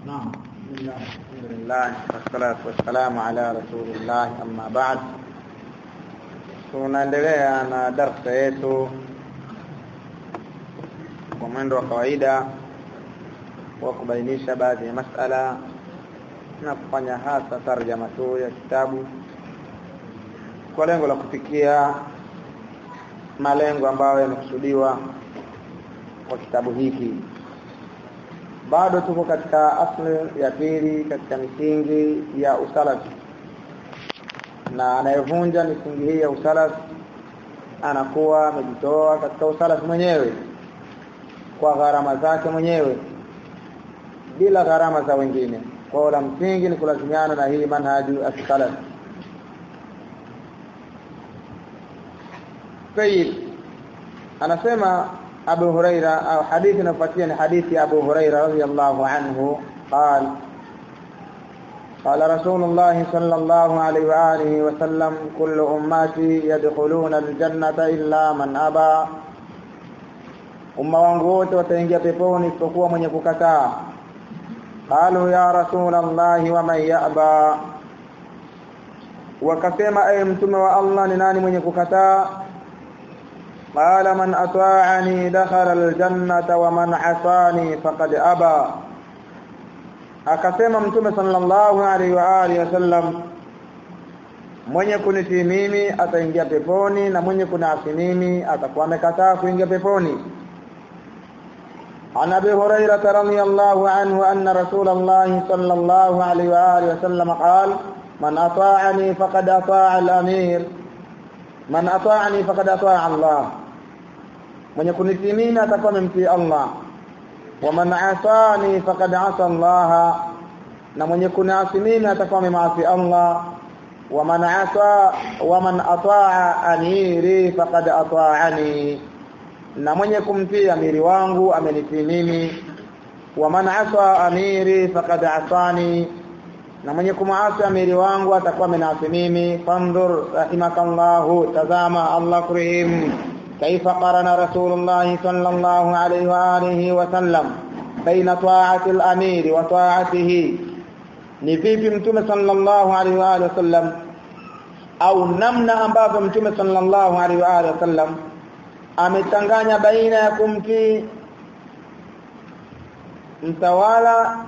نعم الحمد لله والصلاة والسلام على رسول الله أما بعد tunaendelea na darsa yetu kwa mwendo wa kawaida wa kubainisha baadhi ya masala na kufanya hasa tarjama tu ya kitabu kwa lengo la kufikia malengo ambayo yamekusudiwa kwa kitabu hiki bado tuko katika asli ya pili katika misingi ya usalafi na anayevunja misingi hii ya usalafi anakuwa amejitoa katika usalafi mwenyewe kwa gharama zake mwenyewe bila gharama za wengine kwa la msingi ni kulazimiana na hii manhaju as-salaf طيب anasema Abu Huraira au hadithi inafuatia ni hadithi ya Abu Huraira radhiyallahu anhu قال قال رسول الله صلى الله عليه وآله وسلم كل أمتي يدخلون الجنة إلا من أبى umma wangu wote wataingia peponi isipokuwa mwenye kukataa qalu ya rasul allah wa man ya'ba wakasema ay mtume wa allah ni nani mwenye kukataa qala man ata'ani dakhala aljannata wa man asani faqad aba akasema mtume sallallahu alaihi wa alihi wasallam mwenye kunitii mimi ataingia peponi na mwenye kunasi mimi atakuwa amekataa kuingia peponi عن ابي هريره رضي الله عنه ان رسول الله صلى الله عليه واله وسلم قال من اطاعني فقد اطاع الامير من اطاعني فقد اطاع الله من يكون مين atakuwa amemtii Allah ومن عصاني فقد عصى الله na mwenye kunasi mimi atakuwa amemasi Allah ومن عصى ومن اطاع اميري فقد اطاعني na mwenye kumtii amiri wangu amenitii mimi wa man asa amiri faqad asani na mwenye kumaasi amiri wangu atakuwa amenasi mimi fandur rahimakallahu tazama Allah kurihim kaifa qarana rasulullah sallallahu alayhi wa alihi wa sallam baina ta'ati al-amiri wa ta'atihi ni vipi mtume sallallahu alayhi wa alihi wa sallam au namna ambavyo mtume sallallahu alayhi wa alihi wa sallam amechanganya baina ya kumtii mtawala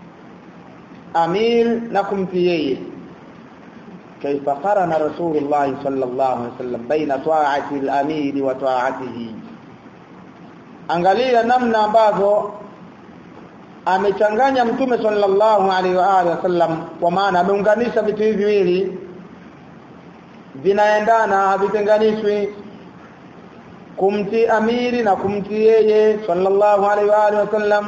amir na kumtii yeye kaifa qarana rasulullah sallallahu alaihi wasallam baina ta'ati al-amir wa ta'atihi angalia namna ambavyo amechanganya mtume sallallahu alaihi wa alihi wasallam kwa maana ameunganisha vitu hivi viwili vinaendana havitenganishwi kumtii amiri na kumtii yeye sallallahu alaihi wa alihi wasallam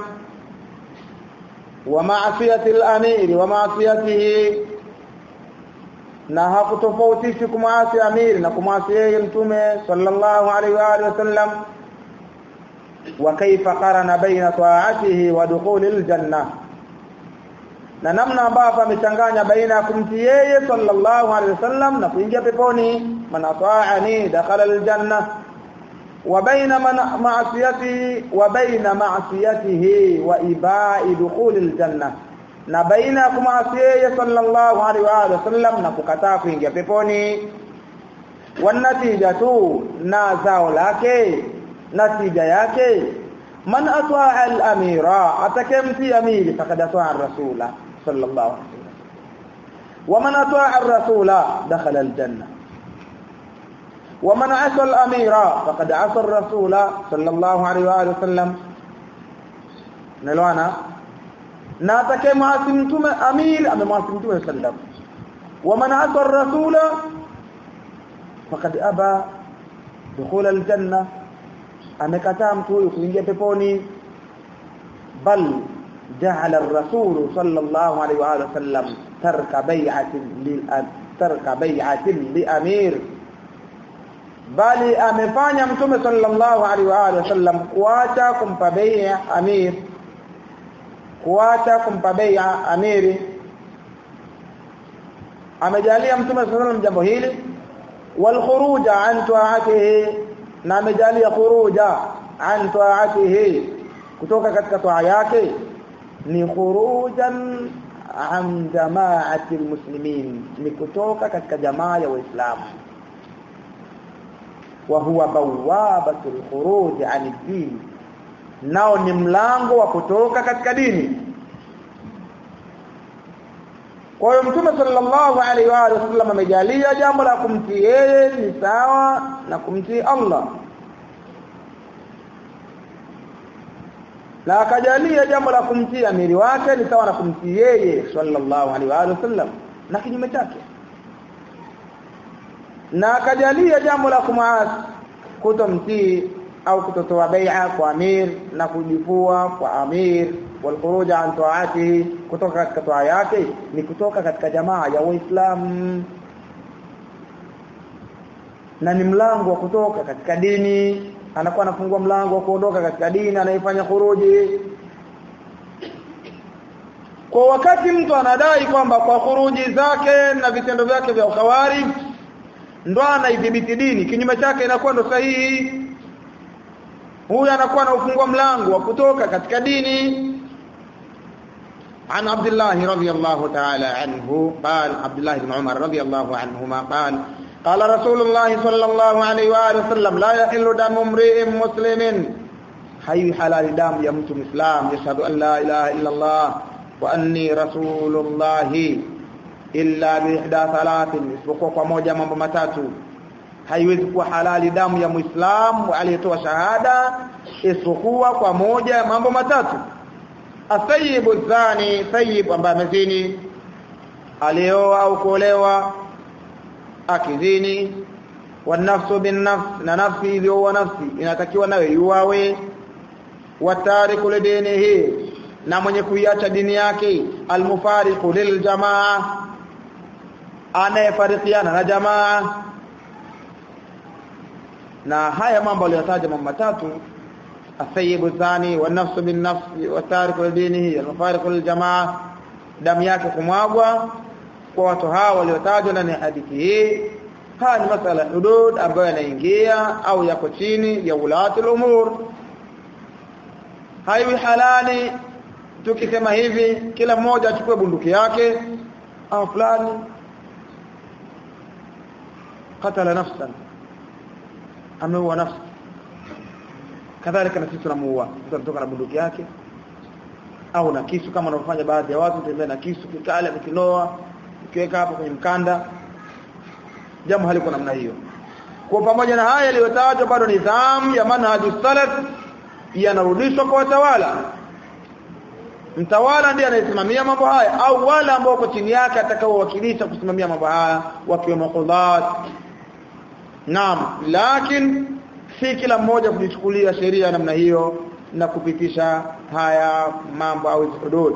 wa ma'siyati al-amiri wa ma'siyatihi na hakutofautishi kumwasi amiri na kumwasi yeye mtume sallallahu alaihi wa alihi wasallam wa kaifa qarana baina ta'atihi wa dukhulil janna na namna ambavyo amechanganya baina ya kumtii yeye sallallahu alaihi wasallam na kuingia peponi man ata'ani dakhala al-janna وبين معصيته وبين معصيته وإباء دخول الجنة na baina ya kumasi yeye sallallahu alaihi wa alihi wasallam na kukataa kuingia peponi wanatija tu na zao lake natija yake man atwa al-amira atakemti amiri fakad atwa ar-rasula sallallahu alaihi wasallam wa man atwa ar-rasula dakhala al-janna ومن عصى الامير فقد عصى الرسول صلى الله عليه واله وسلم nalwana na atakayemwasi mtume amir amemwasi mtume sallam waman asa ar-rasula faqad aba dukhul al-janna amekataa mtu huyu kuingia peponi bal ja'ala ar-rasul sallallahu alayhi wa sallam tarka bai'atin lil tarka bai'atin li amir bali amefanya mtume sallallahu alaihi wa alihi wasallam kuacha kumpa bai'a amir kuacha kumpa bai'a amiri amejalia mtume sallallahu alaihi jambo hili wal khuruja an ta'atihi na amejalia khuruja an ta'atihi kutoka katika toa yake ni khurujan an jamaati almuslimin ni kutoka katika jamaa ya waislamu wa huwa bawabatu alkhuruj an ad-din nao ni mlango wa kutoka katika dini kwa hiyo mtume sallallahu alaihi wa sallam amejalia jambo la kumtii yeye ni sawa na kumtii Allah na akajalia jambo la kumtii amiri wake ni sawa na kumtii yeye sallallahu alaihi wa sallam na kinyume chake na akajalia jambo la kumaasi kutomtii au kutotoa bai'a kwa amir na kujifua kwa amir والخروج عن طاعته kutoka katika toa yake ni kutoka katika jamaa ya waislamu na ni mlango wa kutoka katika dini anakuwa anafungua mlango wa kuondoka katika dini anaifanya khuruji kwa wakati mtu anadai kwamba kwa khuruji zake na vitendo vyake vya ukhawarij ndo anaidhibiti dini kinyume chake inakuwa ndo sahihi huyu anakuwa anaufungua mlango wa kutoka katika dini عن عبد الله رضي الله تعالى عنه قال عبد الله بن عمر رضي الله عنهما قال قال رسول الله صلى الله عليه واله وسلم لا يحل دم امرئ مسلم حي حلال دم يا mtu مسلم يشهد ان لا اله الا الله واني رسول الله illa biihda thalathin isipokuwa kwa moja mambo matatu haiwezi kuwa halali damu ya muislamu aliyetoa shahada isipokuwa kwa moja mambo matatu asayibu zani sayyib ambaye amezini alioa au kuolewa akizini wanafsu bin nafs na nafsi iliyoua nafsi inatakiwa nawe yuawe watariku lidinihi na mwenye kuiacha dini yake almufariqu liljamaa anayefarikiana na jamaa na haya mambo aliyotaja mambo matatu asayibu thani wa nafsu bin nafsi wa tariku lidinihi almufariqu liljamaa damu yake kumwagwa kwa watu hawa waliotajwa ndani ya hadithi hii haya ni masala ya hudud ambayo yanaingia au yako chini ya ulati umur haiwi halali tukisema hivi kila mmoja achukue bunduki yake au fulani katala nafsan ameua nafsi kadhalika na sisi tunamuua mtu anatoka na bunduki yake au na kisu kama wanavyofanya baadhi ya watu tembea na kisu kikale mkinoa ukiweka hapo kwenye mkanda jambo haliko namna hiyo kwa pamoja na haya yaliyotajwa bado nidhamu ya manhaju salaf yanarudishwa kwa watawala mtawala ndiye anayesimamia mambo haya au wale ambao wako chini yake atakaowakilisha kusimamia mambo haya wakiwemo qudat naam lakini si kila mmoja kujichukulia sheria namna hiyo na kupitisha haya mambo au hudud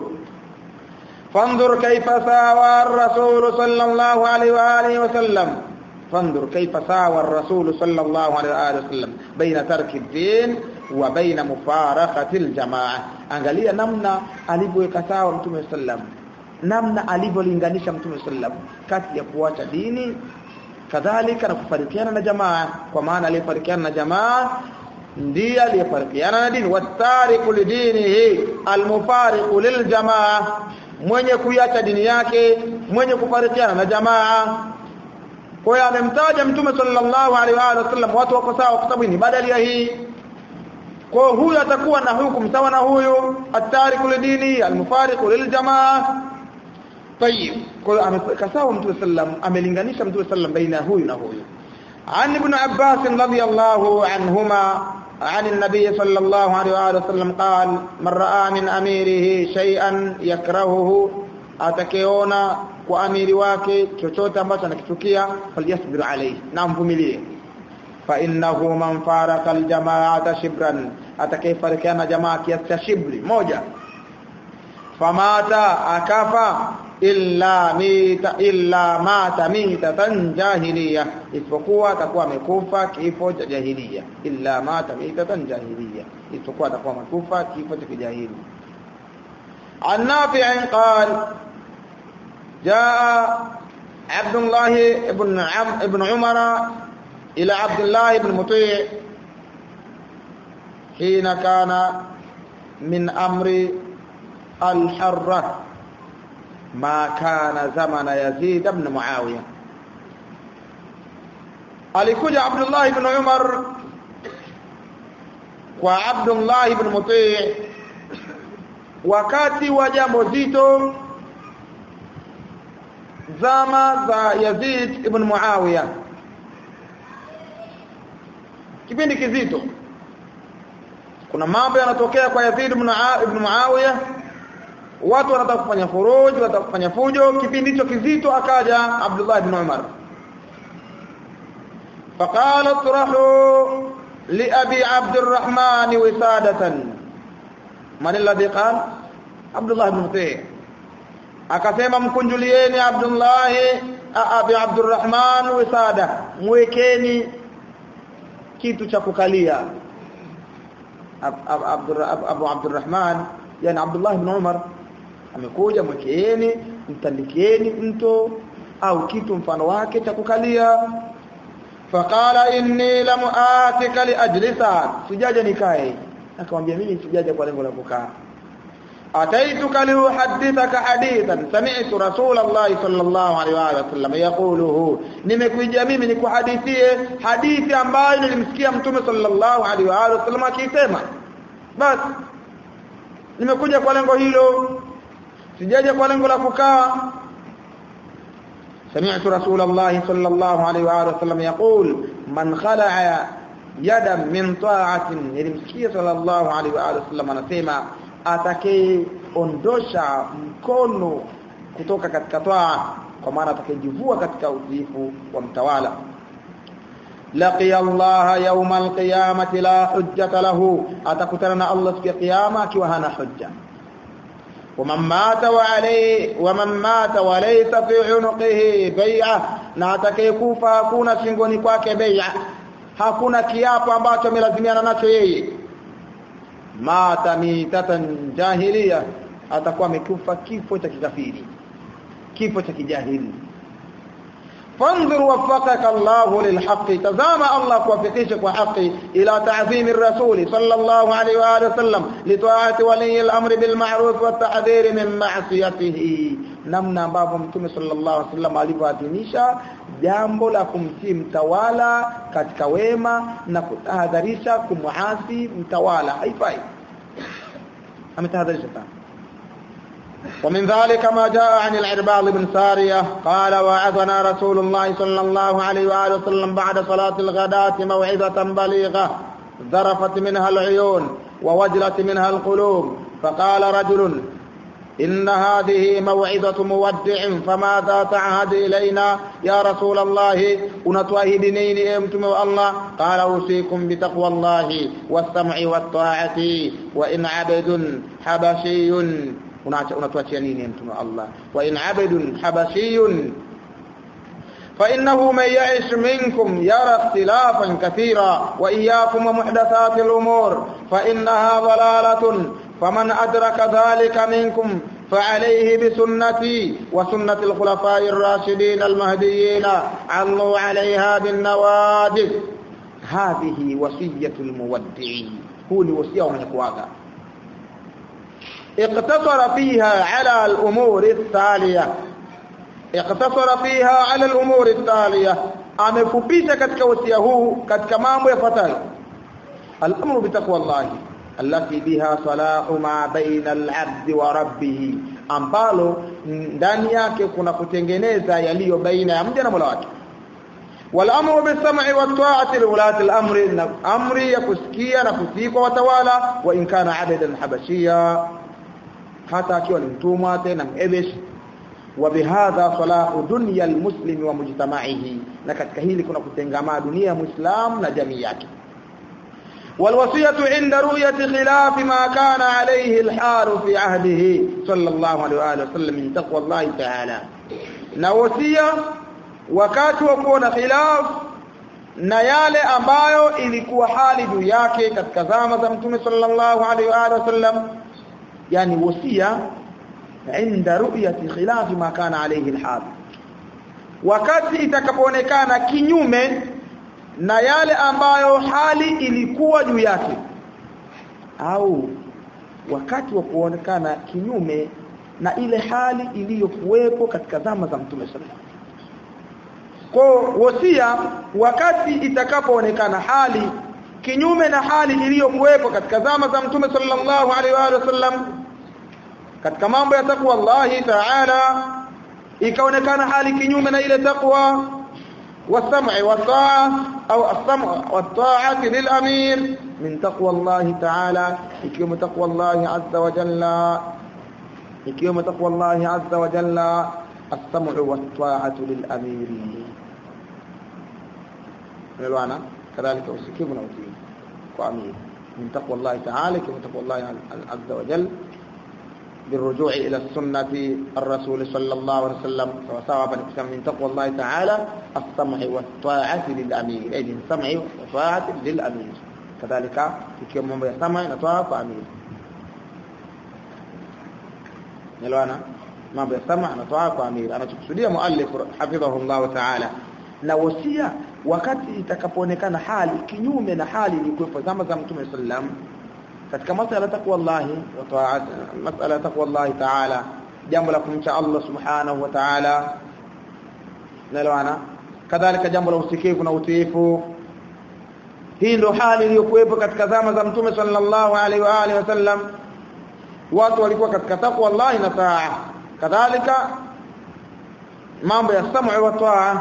fanzur kaifa sawa ar-rasul sallallahu alaihi wa alihi wasallam fanzur kaifa sawa ar-rasul sallallahu alaihi wa alihi wasallam baina tarki ad-din wa baina mufaraqati al-jamaa angalia namna alivyoweka sawa mtume sallam namna alivyolinganisha mtume sallam kati ya kuacha dini kadhalika na kufarikiana na jamaa kwa maana aliyefarikiana na jamaa ndiye aliyefarikiana na dini watariku lidinihi almufariqu liljamaa mwenye kuiacha dini yake mwenye kufarikiana na jamaa kwa hiyo amemtaja mtume sallallahu alaihi wa sallam watu wako sawa kwa sababu ni badali ya hii kwa huyu atakuwa na hukumu sawa na huyu atariku lidini almufariqu liljamaa طيب kwa amekasawa mtume sallam amelinganisha mtume sallam baina huyu na huyu عن ابن عباس رضي الله عنهما عن النبي صلى الله عليه وآله وسلم قال من رأى من أميره شيئا يكرهه atakeona kwa amiri wake chochote ambacho anakichukia falyasbir alayhi na mvumilie fa innahu man faraka aljamaata shibran atakayefarikiana jamaa kiasi cha shibri moja famata akafa illa mita illa mata mitatan jahiliya isipokuwa atakuwa amekufa kifo cha jahiliya illa mata mitatan jahiliya isipokuwa atakuwa amekufa kifo cha kijahili عن نافع قال جاء عبد الله بن عم ابن عمر إلى عبد الله بن مطيع حين كان من أمر al-Harra ma kana zamana Yazid ibn Muawiya alikuja Abdullah ibn Umar kwa Abdullah ibn Muti' wakati wa jambo zito zama za Yazid ibn Muawiya kipindi kizito kuna mambo yanatokea kwa Yazid ibn ibn Muawiya watu wanataka kufanya furuj wanataka kufanya fujo kipindi hicho kizito akaja Abdullah ibn Umar فقال اطرحوا لأبي عبد الرحمن وسادة من الذي قال عبد الله بن مطيع akasema mkunjulieni Abdullah abi Abdurrahman wisada mwekeni kitu cha kukalia Abu Abdurrahman yani Abdullah ibn Umar amekuja mwekeeni mtandikieni mto au kitu mfano wake cha kukalia faqala inni lam atika li ajlisa sijaja nikae akamwambia mimi sijaja kwa lengo la kukaa ataituka liuhadithaka hadithan sami'tu rasulullah sallallahu alaihi wa sallam yaquluhu nimekuja mimi nikuhadithie hadithi ambayo nilimsikia mtume sallallahu alaihi wa sallam akisema basi nimekuja kwa lengo hilo sijaja kwa lengo la kukaa سمعت رسول الله صلى الله عليه وآله وسلم يقول من خلع يدا من طاعة nilimsikia صلى الله عليه وآله وسلم anasema atakayeondosha mkono kutoka katika toa kwa maana atakayejivua katika utiifu wa mtawala laqiya Allah yawm alqiyamati la hujjata lahu atakutana na Allah siku ya kiyama akiwa hana hujja ومن مات وعليه ومن مات وليس في عنقه بيعه na atakayekufa hakuna shingoni kwake bai'a hakuna kiapo ambacho amelazimiana nacho yeye mata mitatan jahiliya atakuwa amekufa kifo cha kikafiri kifo cha kijahili fanzur waffaqaka Allah lilhaq tazama Allah kuwafikisha kwa haki ila ta'zim ar-rasul sallallahu alayhi wa alihi wasallam lita'ati wali al-amr bil ma'ruf wa tahdhir min ma'siyatihi namna ambavyo mtume sallallahu alayhi wasallam alivyoadhimisha jambo la kumtii mtawala katika wema na kutahadharisha kumuasi mtawala haifai ametahadharisha sana ومن ذلك ما جاء عن العرباض بن سارية قال وعظنا رسول الله صلى الله عليه وآله وسلم بعد صلاة الغداة موعظة بليغة ذرفت منها العيون ووجلت منها القلوب فقال رجل إن هذه موعظة مودع فماذا تعهد إلينا يا رسول الله ونتواهد نين أمتم الله قال أوصيكم بتقوى الله والسمع والطاعة وإن عبد حبشي unatuachia nini mtume Allah wa in abdun habashiyun fa innahu man ya'ish minkum yara ikhtilafan kathira wa iyyakum wa muhdathatil umur fa innaha dalalatun faman adraka dhalika minkum فعليه بسنتي وسنة الخلفاء الراشدين المهديين عضوا عليها بالنواجذ هذه وصية المودعين هو الوصية ومن يكواغا اقتصر فيها على الأمور التالية اقتصر فيها على الأمور التالية amefupisha katika wasia huu katika mambo yafuatayo al-amru bi taqwallahi allati biha salahu ma baina al-'abd wa rabbih ambalo ndani yake kuna kutengeneza yaliyo baina ya mja na Mola wake والامر بالسمع والطاعه لولاة الامر امر يكسkia na kutii kwa watawala wa in kana abadan habashia hata akiwa ni mtumwa tena mhebesh wa bihadha salahu dunya almuslim wa mujtama'ihi na katika hili kuna kutengamaa dunia ya muislam na jamii yake والوصيه عند رؤيه خلاف ما كان عليه الحال في عهده صلى الله عليه واله وسلم من تقوى الله تعالى na wasia wakati wa kuona khilaf na yale ambayo ilikuwa hali juu yake katika zama za mtume sallallahu alaihi wa sallam yani wasia inda ru'yati khilaf ma kana alayhi alhal wakati itakapoonekana kinyume na yale ambayo hali ilikuwa juu yake au wakati wa kuonekana kinyume na ile hali iliyokuwepo katika zama za Mtume sallallahu kwa wasia wakati itakapoonekana hali kinyume na hali iliyokuwepo katika zama za Mtume sallallahu alaihi wa sallam katika mambo ya takwa Allah Ta'ala ikaonekana hali kinyume na ile takwa wasam'i wataa au as-sam'u wat-ta'ati lil-amir min taqwa Allah Ta'ala ikiwemo takwa Allah azza wa jalla ikiwemo takwa Allah azza wa jalla as-sam'u wat-ta'atu lil-amir Elewana kadhalika usikivu na utii kwa amir min taqwa Allah Ta'ala ikiwemo takwa Allah azza wa jalla بالرجوع إلى السنة الرسول صلى الله عليه وسلم سواء من تقوى الله تعالى السمع والطاعة للأمير أي من السمع والطاعة للأمير كذلك يكون من يسمع نطاعة فأمير نلوانا ما بيسمع نطاعة فأمير أنا تقصدي مؤلف حفظه الله تعالى na wasia wakati itakapoonekana hali kinyume na hali ilikuwa zama za Mtume sallam katika masala takwa Allah wa ta'at masala takwa Allah ta'ala jambo la kumcha Allah subhanahu wa ta'ala naloana kadhalika jambo la usikivu na utiifu hii ndio hali iliyokuwepo katika zama za mtume sallallahu alaihi wa alihi wasallam watu walikuwa katika takwa Allah na taa kadhalika mambo ya sam'u wa taa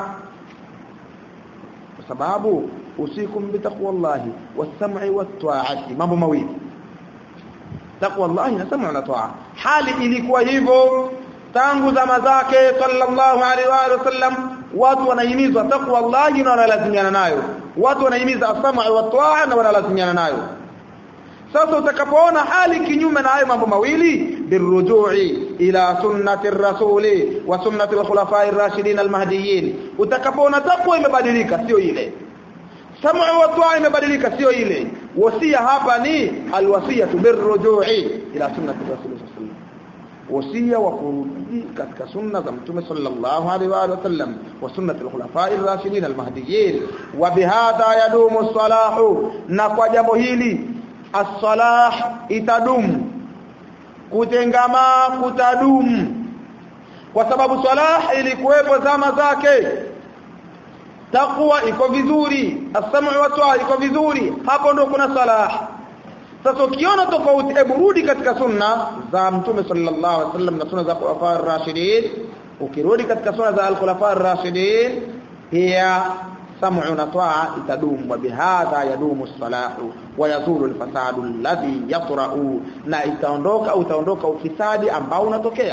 kwa sababu usikum bi taqwa Allah was-sam'i wat-ta'ati mambo mawili taqwa Allah na sam'u na taa hali ilikuwa hivyo tangu zama zake sallallahu alaihi wa sallam watu wanahimizwa taqwa Allah na wanalazimiana nayo watu wanahimiza as-sam'u wa taa na wanalazimiana nayo sasa utakapoona hali kinyume na hayo mambo mawili birujui ila sunnati rasuli wa sunnati al-khulafa'i ar-rashidin al-mahdiyyin utakapoona takwa imebadilika sio ile sam'u wa taa imebadilika sio ile wasia hapa ni alwasiyatu birrujui ila sunnati rasul sallallahu wasia wa kurudi katika sunna za mtume sallallahu alaihi wa sallam wa sunnati al-khulafa'i ar-rashidin al-mahdiyyin wa bihadha yadumu as-salahu na kwa jambo hili as-salah itadumu kutengama kutadumu kwa sababu salah ilikuwepo zama zake takwa iko vizuri as-sam'u wa ta'a iko vizuri hapo ndo kuna salah sasa ukiona tofauti hebu rudi katika sunna za mtume sallallahu alaihi wasallam na sunna za khulafa ar-rashidin ukirudi katika sunna za al-khulafa ar-rashidin pia sam'u na ta'a itadumu wa bihadha yadumu as-salahu wa yazulu al-fasadu alladhi yatra'u na itaondoka utaondoka ufisadi ambao unatokea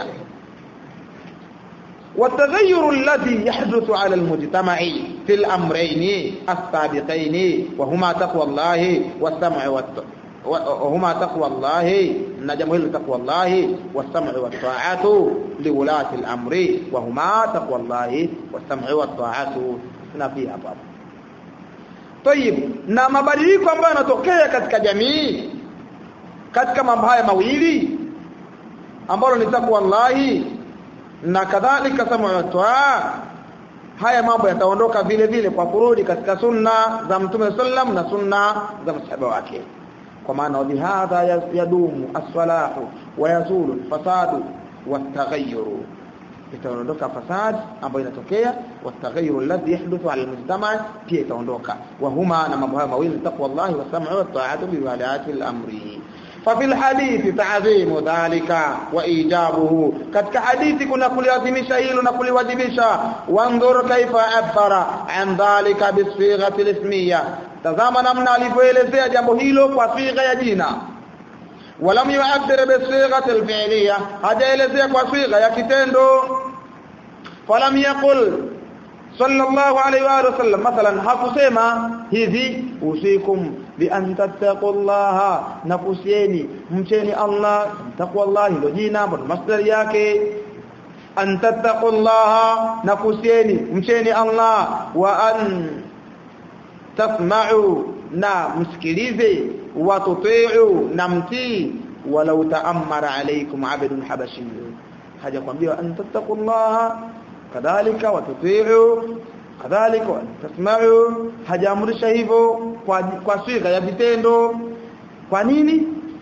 والتغير الذي يحدث على المجتمع في الأمرين السابقين وهما تقوى الله والسمع والطاعة وهما تقوى الله نجم تقوى الله والسمع والطاعة لولاة الأمر وهما تقوى الله والسمع والطاعة فيها باب طيب na mabadiliko ambayo yanatokea katika jamii katika mambo haya mawili ambalo ni takwa Allah na kadhalika samawatwa haya mambo yataondoka vile vile kwa kurudi katika sunna za mtume sallam na sunna za masahaba wake kwa maana bihadha yadumu as-salahu wa yazulu al-fasadu wat-taghayyuru itaondoka fasad ambayo inatokea wat-taghayyuru alladhi yahduthu ala al-mujtama pia itaondoka wa huma na mambo haya mawili taqwa Allah wa sam'u wa ta'atu bi walati al-amri ففي الحديث تعظيم ذلك وايجابه katika hadithi kuna kuliadhimisha hilo na kuliwajibisha wanzur kaifa abara an dhalika bisighati alismiyya tazama namna alivyoelezea jambo hilo kwa sigha ya jina walam yu'abbir bisighati alfi'liyya hajaelezea kwa sigha ya kitendo falam yaqul sallallahu alayhi wa sallam mathalan hakusema hivi usikum bi an tattaqullaha nakusieni mcheni Allah taqwallahi ndio jina bado masdar yake an tattaqullaha nakusieni mcheni Allah wa an tasma'u na msikilize wa tuti'u na mtii walau ta'ammara alaykum 'abdun habashi haja kwambia an tattaqullaha kadhalika watuti'u kadhalika tasma'u hajaamrisha hivyo kwa kwa siga ya vitendo kwa nini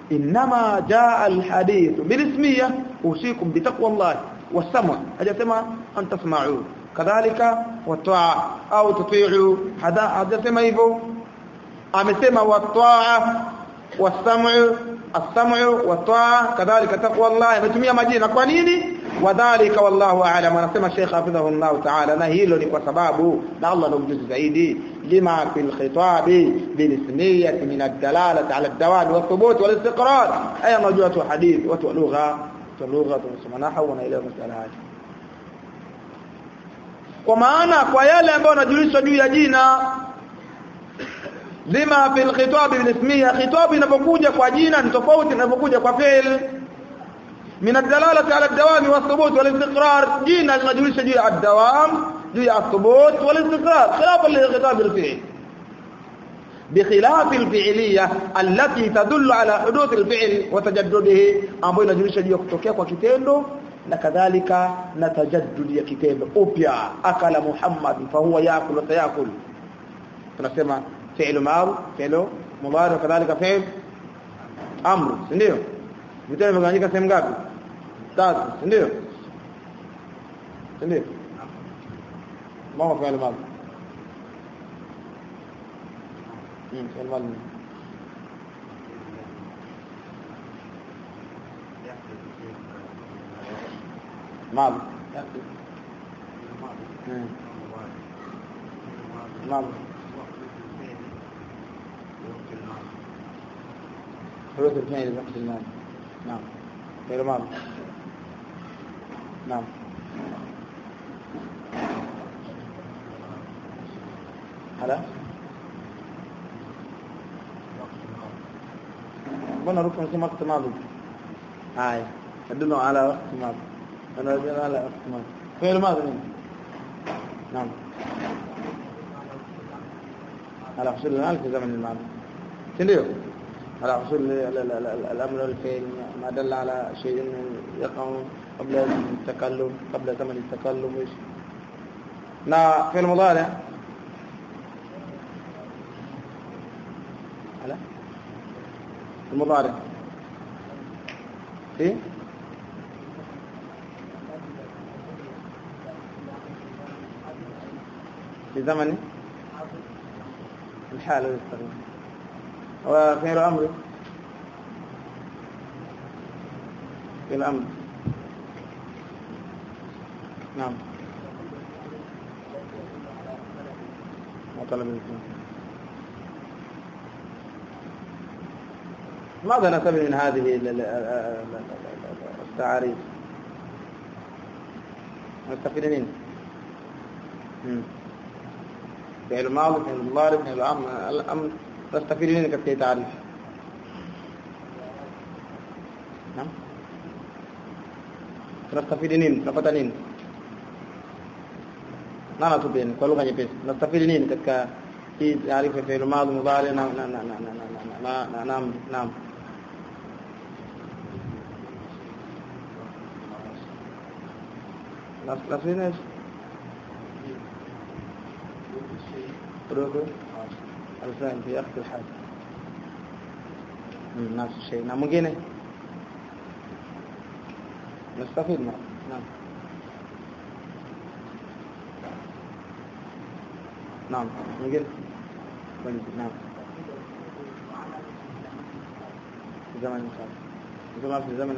inma jaa alhadith bilismiyya usikum bitaqwallahi wasama hajasema an tasma'u kadhalika wataa au tuti'u hada hajasema hivyo amesema wataa wasam'u as-sam'u wataa kadhalika taqwallahi ametumia majina kwa nini wadhalika wallahu a'lam anasema Sheikh hafidhahu Allah ta'ala na hilo ni kwa sababu na Allah ndo mjuzi zaidi lima fil khitabi bil ismiyyah min ad-dalalati ala ad-dawam wa thubut wal istiqrar aya unajua tu hadith watu lugha tu lugha tunasema nahwu wanaelewa masala haya kwa maana kwa yale ambayo yanajulishwa juu ya jina lima fil khitab bil ismiyyah khitab inapokuja kwa jina ni tofauti inapokuja kwa fi'l من الدلاله على الدوام والثبوت والاستقرار جينا لنجلس جي الدوام جي الثبوت والاستقرار خلافا للخطاب الفعلي بخلاف الفعليه التي تدل على حدوث الفعل وتجدده ambayo inajulisha juu ya kutokea kwa kitendo na kadhalika na tajaddud ya kitendo upya akala muhammad fa huwa yakul wa sayakul tunasema fi'l ma'ruf fi'l mudari kadhalika fi'l amr ndio vitendo vimegawanyika sehemu ngapi tatu ndio ndio mama fi'l ma'ruf امم fi'l ma'ruf ماضي ماضي حروف الفعل بوقت الماضي نعم غير ماضي نعم هلا بنا ركن في وقت ماضي هاي تدل على وقت ماضي أنا أدل على وقت ماضي فعل ماضي نعم على حصول الآن في زمن الماضي تنديو على حصول الأمر الفعل ما دل على شيء يقع قبل التكلم قبل زمن التكلم وإيش نا في المضارع على المضارع في في زمن الحال والتغيير وفعل أمر في الأمر نعم وطلب الإسلام ماذا نستفيد من هذه التعاريف نستفيد منه فعل الماضي فعل المضارع فعل الامر الامر تستفيد منه katika تعريف نعم tunastafidi nini tunapata nini nana tupeni kwa lugha nyepesi tunastafidi nini katika hii taarifa ya fi'l madhi mudhari na na na na na na na naam نستفيد ايش حروف الفعل في أخذ الحال نفس الشيء نعم mwingine نستفيد نعم نعم نعم mwingine نعم في زمن زمان في زمن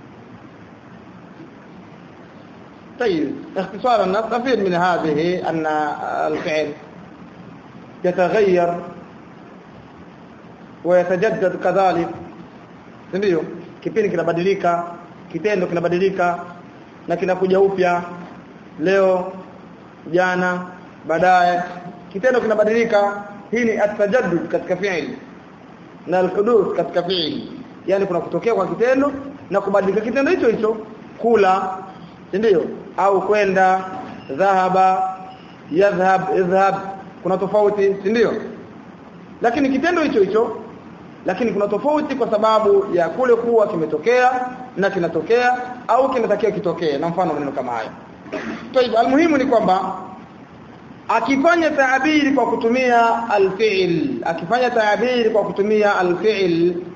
طيب اختصارا نستفيد من هذه أن الفعل يتغير ويتجدد kadhalik ndio kipindi kinabadilika kitendo kinabadilika na kinakuja upya leo jana baadaye kitendo kinabadilika hii ni atajaddud katika fi'li na alhuduth katika fi'li yani kuna kutokea kwa kitendo na kubadilika kitendo hicho hicho kula ndio au kwenda dhahaba yadhhab idhhab kuna tofauti si ndio lakini kitendo hicho hicho lakini kuna tofauti kwa sababu ya kule kuwa kimetokea na kinatokea au kinatakiwa kitokee na mfano maneno kama haya Tayib almuhimu ni kwamba akifanya taabiri kwa kutumia alfi'l akifanya taabiri kwa kutumia alfi'l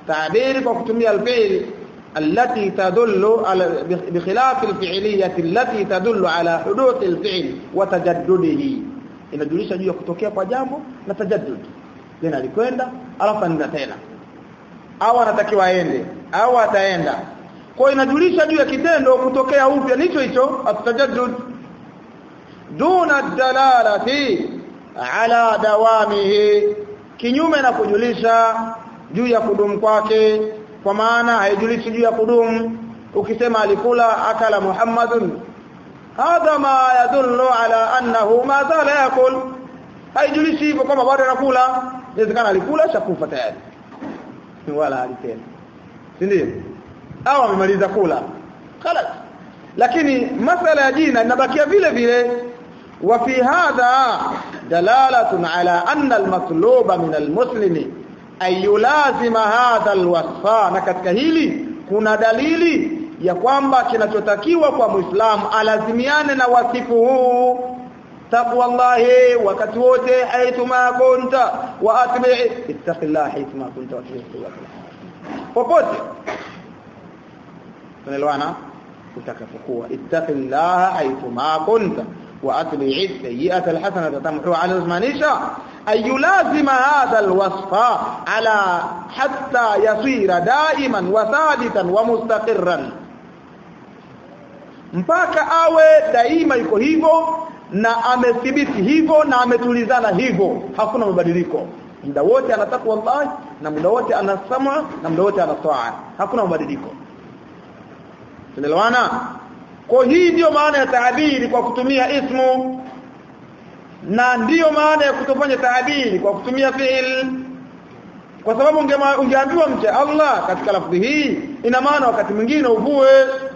تعبير وكتمية الفعل التي تدل على بخلاف الفعلية التي تدل على حدوث الفعل وتجدده inajulisha juu ya kutokea kwa jambo na tajaddud tena alikwenda alafu anaenda tena au anatakiwa aende au ataenda kwa inajulisha juu ya kitendo kutokea upya nicho hicho atajaddud duna dalalati ala dawamihi kinyume na kujulisha juu ya kudumu kwake kwa maana haijulishi juu ya kudumu ukisema alikula akala muhammadun hadha ma yadullu ala annahu ma zala yakul haijulishi hivyo kwamba bado anakula inawezekana alikula shakufa tayari wala alitenda si ndio au amemaliza kula خلاص lakini masala ya jina inabakia vile vile وفي هذا دلالة على أن المطلوب من المسلم أن يلازم هذا الوصف na katika hili kuna dalili ya kwamba kinachotakiwa kwa Muislamu alazimiane na wasifu huu taqwallahi wakati wote haituma kunta wa atbi ittaqillaha haituma kunta wa atbi popote tunaelewana utakapokuwa ittaqillaha haituma kunta واتبع السيئه الحسنه تمحو على الزمانيشا اي يلازم هذا الوصف على حتى يصير دائما وثابتا ومستقرا mpaka awe daima yuko hivyo na amethibiti hivyo na ametulizana hivyo hakuna mabadiliko muda wote anataka wallahi na muda wote anasama na muda wote anataa hakuna mabadiliko tunaelewana kwa hii ndiyo maana ya taabiri kwa kutumia ismu na ndiyo maana ya kutofanya taabiri kwa kutumia fi'il kwa sababu ungeambiwa mche Allah katika lafzi hii ina maana wakati mwingine uvue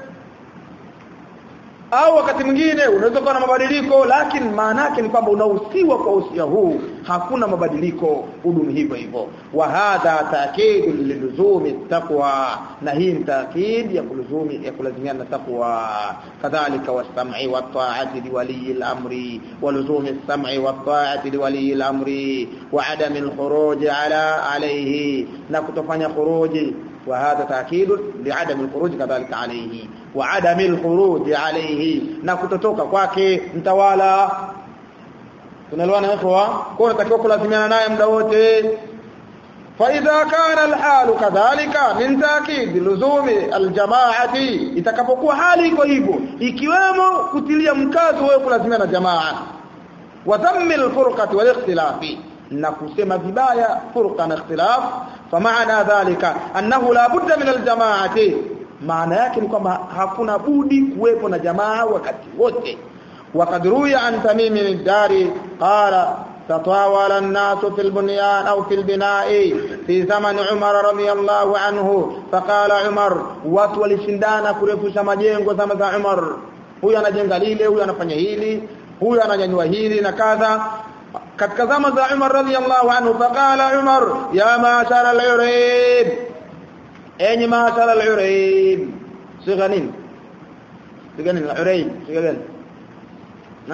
au wakati mwingine unaweza kuwa na mabadiliko lakini maana yake ni kwamba unahusiwa kwa usia huu hakuna mabadiliko hudumu hivyo hivyo wa hadha taakid liluzumi taqwa na hii ni taakid ya kuluzumi ya kulazimiana na taqwa kadhalika was-sam'i wat-ta'ati liwali al-amri wa luzumi as-sam'i wat-ta'ati liwali al-amri wa adami al-khuruj ala alayhi na kutofanya khuruji وهذا تاكيد لعدم الخروج كذلك عليه وعدم الخروج عليه na kutotoka kwake mtawala tunaelewana ikhwa kwa natakiwa kulazimiana naye muda wote فاذا كان الحال كذلك من تاكيد لزوم الجماعه itakapokuwa hali iko hivyo ikiwemo kutilia mkazo wewe kulazimiana na jamaa wa dhammi alfurqati wal ikhtilafi na kusema vibaya furqa na ikhtilaf فمعنى ذلك انه لا بد من الجماعه maana yake ni kwamba hakuna budi kuwepo na jamaa wakati wote وقد روي عن تميم الداري قال تطاول الناس في البنيان أو في البناء في زمن عمر رضي الله عنه فقال عمر watu walishindana kurefusha majengo zama za Umar huyu anajenga lile huyu anafanya hili huyu ananyanyua hili na kadha katika zama za Umar radhiyallahu anhu faqala Umar ya ma'shar al-urib enyi ma'shar al-urib sigha nini sigha nini al-urib sigha gani na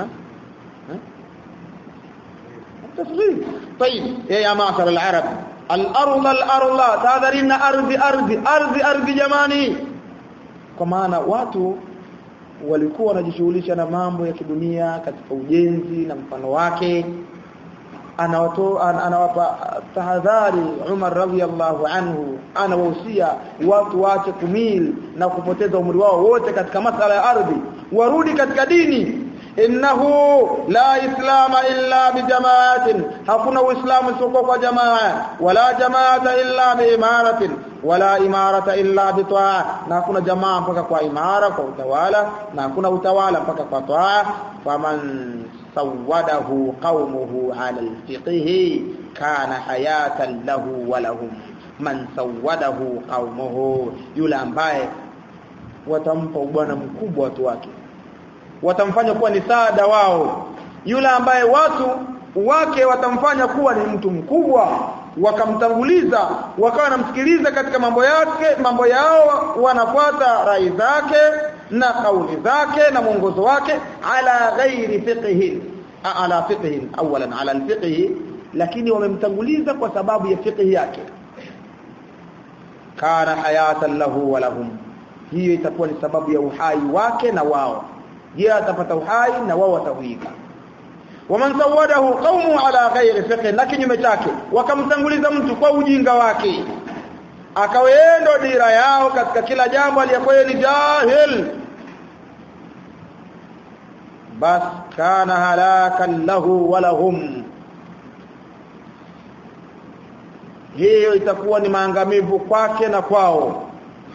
التصغير طيب يا معشر العرب الارض الارض تادرين ardhi ardhi ardhi ardhi jamani kwa maana watu walikuwa wanajishughulisha na mambo ya kidunia katika ujenzi na mfano wake anawato anawapa tahadhari Umar radhiallahu anhu anawahusia watu waache kumil na kupoteza umri wao wote katika masala ya ardhi warudi katika dini innahu la islama illa bijamaatin hakuna uislamu isipokuwa kwa jamaa wala jamaata illa biimaratin wala imarata illa bitaa na hakuna jamaa mpaka kwa imara kwa utawala na hakuna utawala mpaka kwa taa faman sawadahu qaumuhu ala alfiqh kana hayatan lahu wa lahum man sawadahu qaumuhu yule ambaye watampa ubwana mkubwa watu wake watamfanya kuwa ni saada wao yule ambaye watu wake watamfanya kuwa ni mtu mkubwa wakamtanguliza wakawa wanamsikiliza katika mambo yake mambo yao wanafuata rai zake na kauli zake na mwongozo wake ala ghairi fiqhi ala fiqhi awalan ala alfiqhi lakini wamemtanguliza kwa sababu ya fiqhi yake kana hayatan lahu wa lahum hiyo itakuwa ni sababu ya uhai wake na wao yeye atapata uhai na wao watahuika waman sawadahu qaumu ala ghairi fiqh na kinyume chake wakamtanguliza mtu kwa ujinga wake akaweendo dira yao katika kila jambo aliyokuwa ni jahil bas kana halakan lahu wa lahum hiyo itakuwa ni maangamivu kwake na kwao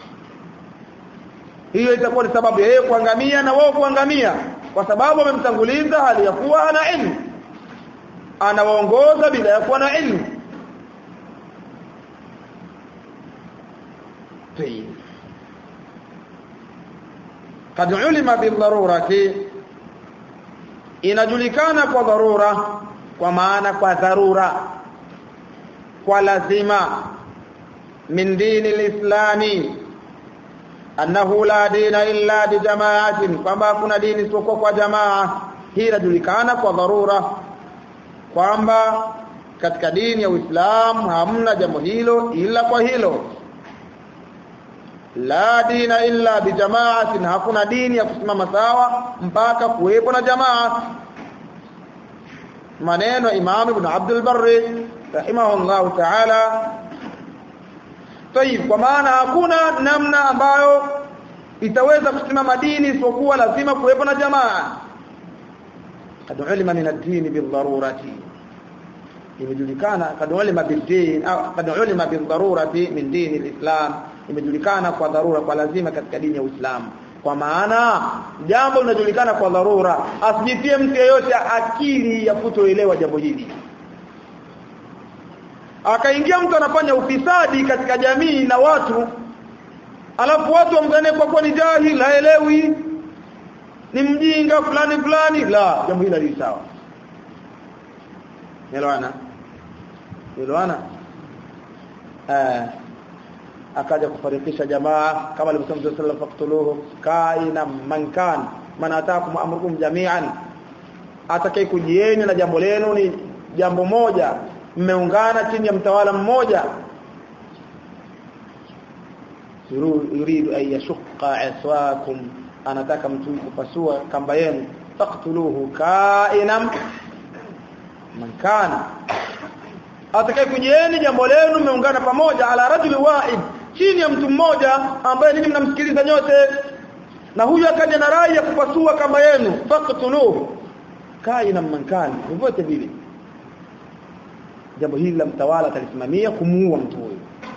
hiyo itakuwa ni sababu ya yeye kuangamia na wao kuangamia kwa sababu amemtanguliza hali ya kuwa ana ilmu anawaongoza bila ya kuwa na ilmu طيب قد علم بالضروره inajulikana kwa dharura kwa maana kwa dharura kwa lazima min dini lislami annahu la dina illa bi jamaatin kwamba kuna dini isipokuwa kwa jamaa hii inajulikana kwa dharura kwamba katika dini ya Uislamu hamna jambo hilo ila kwa hilo la dina illa bi jamaatin hakuna dini ya kusimama sawa mpaka kuwepo na jamaa maneno Imam Ibn Abdul Barri rahimahullah ta'ala Tayib kwa maana hakuna namna ambayo itaweza kusimama dini isipokuwa lazima kuwepo na jamaa kad ulima min ad-din bil-darurati imejulikana kad ulima bil-din au kad ulima bil-darurati min din al-islam imejulikana kwa dharura kwa lazima katika dini ya Uislamu kwa maana jambo linajulikana kwa dharura asijitie mtu yeyote akili ya kutoelewa jambo hili akaingia mtu anafanya ufisadi katika jamii na watu alafu watu wamdhanie kwa kuwa ni jahil haelewi ni mjinga fulani fulani la jambo hili li sawa elewana elewana eh akaja kufarikisha jamaa kama alivyosema Mtume sallallahu alaihi wasallam kaina man kan man ataakum amrukum jami'an atakaye kujieni na jambo lenu ni jambo moja mmeungana chini ya mtawala mmoja yuridu an yashqa aswakum anataka mtu kupasua kamba yenu taqtuluhu kainam man kana atakaye kujieni jambo lenu mmeungana pamoja ala rajuli wahid chini ya mtu mmoja ambaye ninyi mnamsikiliza nyote na huyu akaja na rai ya kupasua kamba yenu faqtuluhu kainam man kana vyovyote vile jambo hili la mtawala atalisimamia kumuua mtu huyo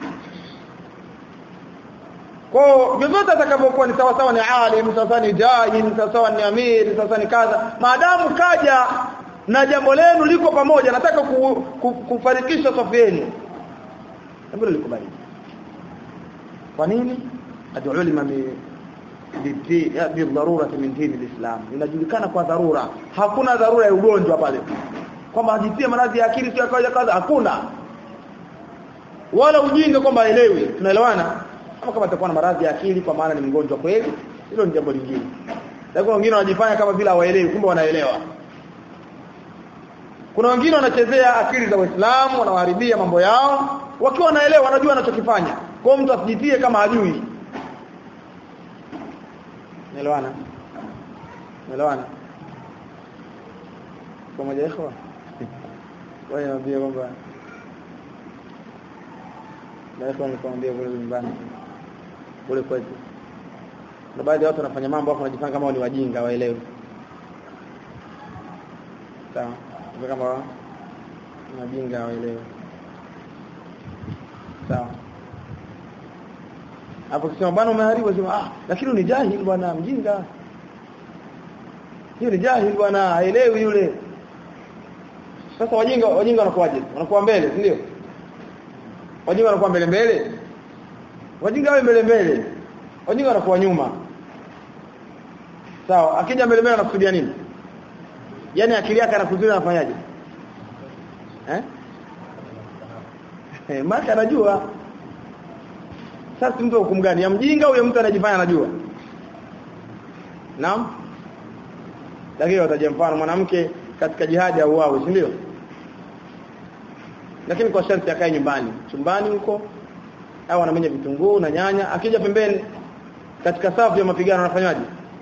kwa vyovyote atakavyokuwa ni sawa sawa ni alim sawa ni jahil sawa ni amir sawa ni kadha maadamu kaja na jambo lenu liko pamoja nataka ku, ku, kufarikisha safu yenu jambo liko bali kwa nini adulima bidharura min dini alislam inajulikana kwa dharura hakuna dharura ya ugonjwa pale kwamba ajitie maradhi ya akili sio kawaida kaza hakuna wala ujinga kwamba aelewi tunaelewana kama kama atakuwa na maradhi ya akili kwa maana ni mgonjwa kweli hilo ni jambo lingine lakini wengine wanajifanya kama vile hawaelewi kumbe wanaelewa kuna wengine wanachezea akili za Waislamu wanawaharibia mambo yao wakiwa wanaelewa wanajua wanachokifanya kwa mtu asijitie kama hajui Naelewana? Naelewana? Pamoja ikhwa? Wewe niambie kwamba na ikhwa nikwambia kule nyumbani. Kule kwetu. Na baadhi ya watu wanafanya mambo hapo wanajifanya kama ni wajinga waelewe. Sawa. Kama wajinga waelewe. Sawa. Hapo kisema bwana umeharibu sema ah lakini ni jahil bwana mjinga. Hiyo ni jahil bwana haelewi yule. Sasa wajinga wajinga wanakuwaje? Wanakuwa mbele, si ndio? Wajinga wanakuwa mbele mbele. Wajinga wao mbele mbele. Wajinga wanakuwa nyuma. Sawa, akija mbele mbele anakusudia nini? Yaani akili yake anakuzuia anafanyaje? Eh? Eh, maka anajua sasa mtu hukumu gani? Ya mjinga au ya mtu anajifanya anajua? Naam. Lakini wataje mfano mwanamke katika jihadi au wao, si ndio? Lakini kwa sharti akae nyumbani. Chumbani huko au anamenya vitunguu na nyanya akija pembeni katika safu ya mapigano anafanyaje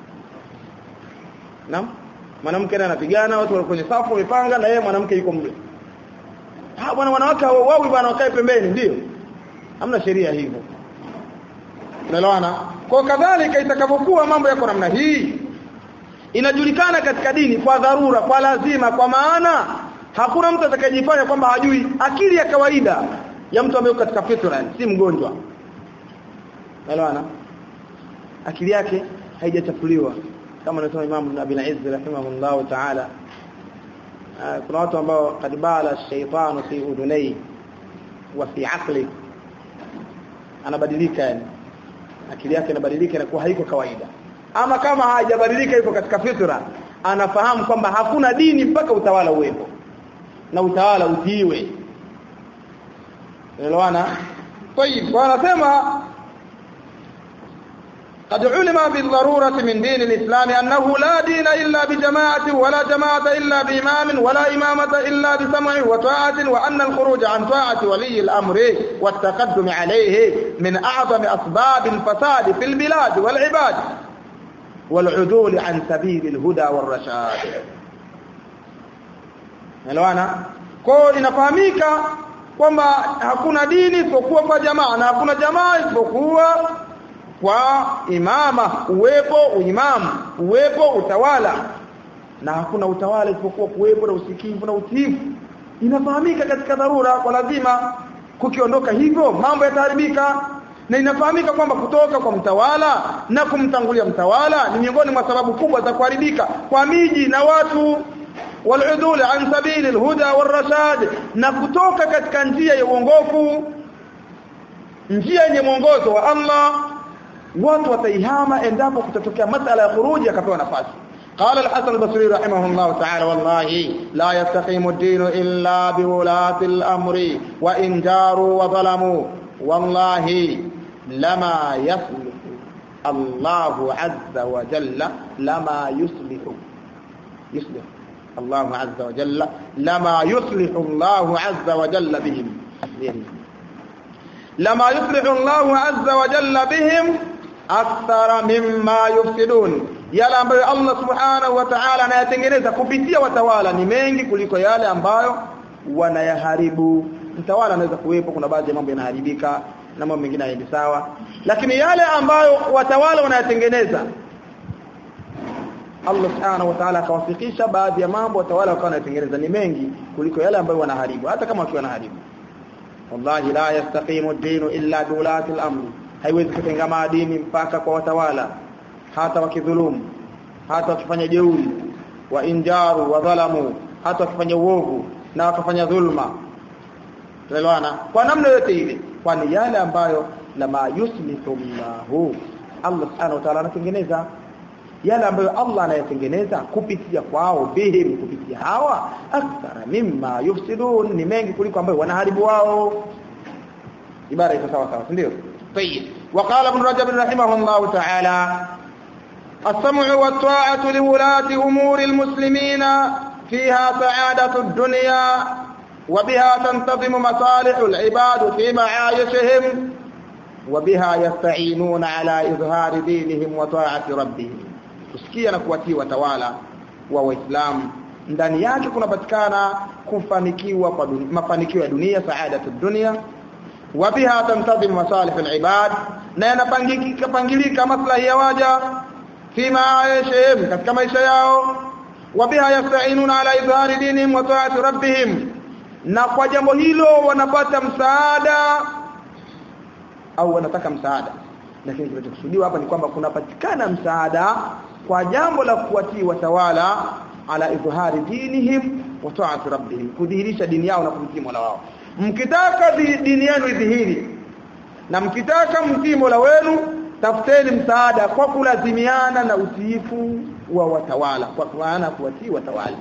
Naam mwanamke naye anapigana watu wako kwenye safu wamepanga na yeye mwanamke yuko mle ah bwana wanawake wawi bwana wakae pembeni ndio hamna sheria hivyo unaelewana kwa kadhalika itakapokuwa mambo yako namna hii inajulikana katika dini kwa dharura kwa lazima kwa maana hakuna mtu atakayejifanya kwamba hajui akili ya kawaida ya mtu ambaye katika fitra si mgonjwa unaelewana akili yake haijachafuliwa kama anasema Imam Ibn Abi Izz rahimahullah ta'ala kuna watu ambao kad bala shaytanu fi udunai wa fi aqli anabadilika yani akili yake inabadilika inakuwa haiko kawaida ama kama hajabadilika yuko katika fitra anafahamu kwamba hakuna dini mpaka utawala uwepo na utawala utiiwe elewana طيب wanasema قد علم بالضرورة من دين الإسلام أنه لا دين إلا بجماعة ولا جماعة إلا بإمام ولا إمامة إلا بسمع وطاعة وأن الخروج عن طاعة ولي الأمر والتقدم عليه من أعظم أسباب الفساد في البلاد والعباد والعدول عن سبيل الهدى والرشاد Elewana? Kwa inafahamika kwamba hakuna dini isipokuwa kwa jamaa na hakuna jamaa isipokuwa kwa imama uwepo uimamu uwepo utawala na hakuna utawala isipokuwa kuwepo na usikivu na utiifu inafahamika katika dharura kwa lazima kukiondoka hivyo mambo yataharibika na inafahamika kwamba kutoka kwa mtawala na kumtangulia mtawala ni miongoni mwa sababu kubwa za kuharibika kwa miji na watu waludul an sabili alhuda warashad na kutoka katika njia ya uongofu njia yenye mwongozo wa Allah watu wataihama endapo kutatokea masala ya khuruji akapewa nafasi قال الحسن البصري رحمه الله تعالى والله لا يستقيم الدين إلا بولاة الأمر وإن جاروا وظلموا والله لما يصلح الله عز وجل لما يصلح يصلح الله عز وجل لما يصلح الله عز وجل بهم لما يصلح الله عز وجل بهم akthara mimma yufsidun yale ambayo Allah subhanahu wa ta'ala anayatengeneza kupitia watawala ni mengi kuliko yale ambayo wanayaharibu mtawala anaweza kuwepo kuna baadhi ya mambo yanaharibika na mambo mengine hayaendi sawa lakini yale ambayo watawala wanayatengeneza Allah subhanahu wa ta'ala akawafikisha baadhi ya mambo watawala wakawa wanayatengeneza ni mengi kuliko yale ambayo wanaharibu hata kama wakiwa wanaharibu wallahi la yastaqimu ad-dinu illa biulati al-amri haiwezi kutengama dini mpaka kwa watawala hata wakidhulumu hata wakifanya jeuri wa injaru wa dhalamu hata wakifanya uovu na wakafanya dhulma tuelewana kwa namna yote ile kwani yale ambayo lama yuslihu Allahu Allah subhanahu wa ta'ala anatengeneza yale ambayo Allah anayatengeneza kupitia kwao bihim kupitia hawa akthara mimma yufsidun ni mengi kuliko ambayo wanaharibu wao ibara iko sawa sawa ndio طيب وقال ابن رجب رحمه الله تعالى السمع والطاعة لولاة أمور المسلمين فيها سعادة الدنيا وبها تنتظم مصالح العباد في معايشهم وبها يستعينون على إظهار دينهم وطاعة ربهم kusikia na kuwatii watawala wa waislamu ndani yake kunapatikana kufanikiwa kwa mafanikio ya dunia saadatu dunia wa biha tamtadhim masalih alibad na yanapangika pangilika maslahi ya waja fi maishihim katika maisha yao wa biha yasta'inuna ala izhari dinihim wa ta'ati rabbihim na kwa jambo hilo wanapata msaada au wanataka msaada lakini kinachokusudiwa hapa ni kwamba kunapatikana msaada kwa jambo la kuwatii watawala ala izhari dinihim wa ta'ati rabbihim kudhihirisha dini yao na kumtii Mola wao mkitaka dini yenu idhihiri na mkitaka mtii Mola wenu tafuteni msaada kwa kulazimiana na utiifu wa watawala kwa maana kuwatii watawala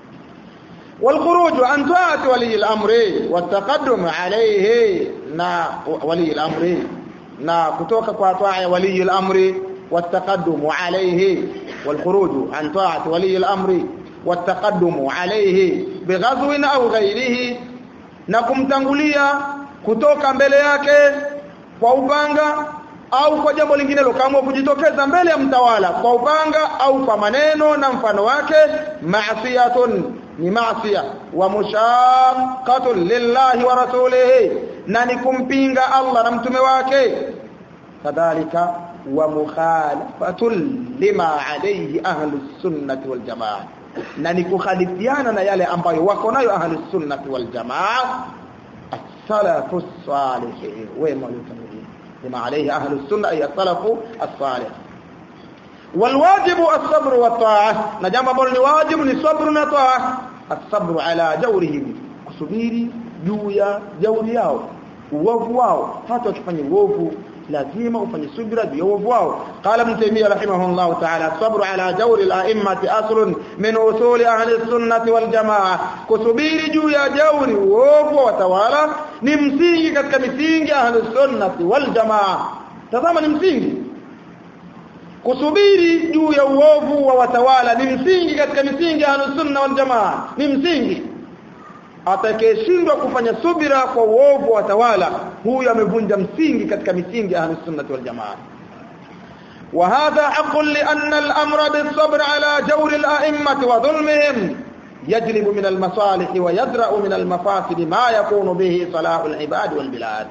والخروج عن طاعه ولي الامر والتقدم عليه نا ولي الامر نا kutoka kwa taa ولي الامر والتقدم عليه والخروج عن طاعه ولي الامر والتقدم عليه بغزو او غيره na kumtangulia kutoka mbele yake kwa upanga au kwa jambo lingine lokamwa kujitokeza mbele ya mtawala kwa upanga au kwa maneno na mfano wake maasiyatun ni maasiya wa mushaqqatun lillahi wa rasulihi na ni kumpinga Allah na mtume wake kadhalika wa mukhalafatun lima alayhi ahlus sunnati wal jamaa na ni kukhalifiana na yale ambayo wako nayo ahlus sunnati wal jamaa as-salafus salih wema waliotangulia lima alayhi ahlus sunna ay as-salafu as-salih والواجب الصبر والطاعه na jambo ambalo ni wajibu ni sabru na taa as-sabru ala jawrihim kusubiri juu ya jauri yao uovu wao hata wakifanya uovu lazima ufanye subira juu ya uovu wao qala ibn taymiyyah rahimahullah ta'ala sabru ala jawri al-a'immati aslun min usuli ahli sunnati wal jamaa kusubiri juu ya jauri uovu wa watawala ni msingi katika misingi ahli sunnati wal jamaa tazama ni msingi kusubiri juu ya uovu wa watawala ni msingi katika misingi ya sunna wal jamaa ni msingi atakayeshindwa kufanya subira kwa uovu wa watawala huyu amevunja msingi katika misingi ya sunna wal jamaa وهذا حق لأن الأمر بالصبر على جور الأئمة وظلمهم يجلب من المصالح ويدرأ من المفاسد ما يكون به صلاح العباد والبلاد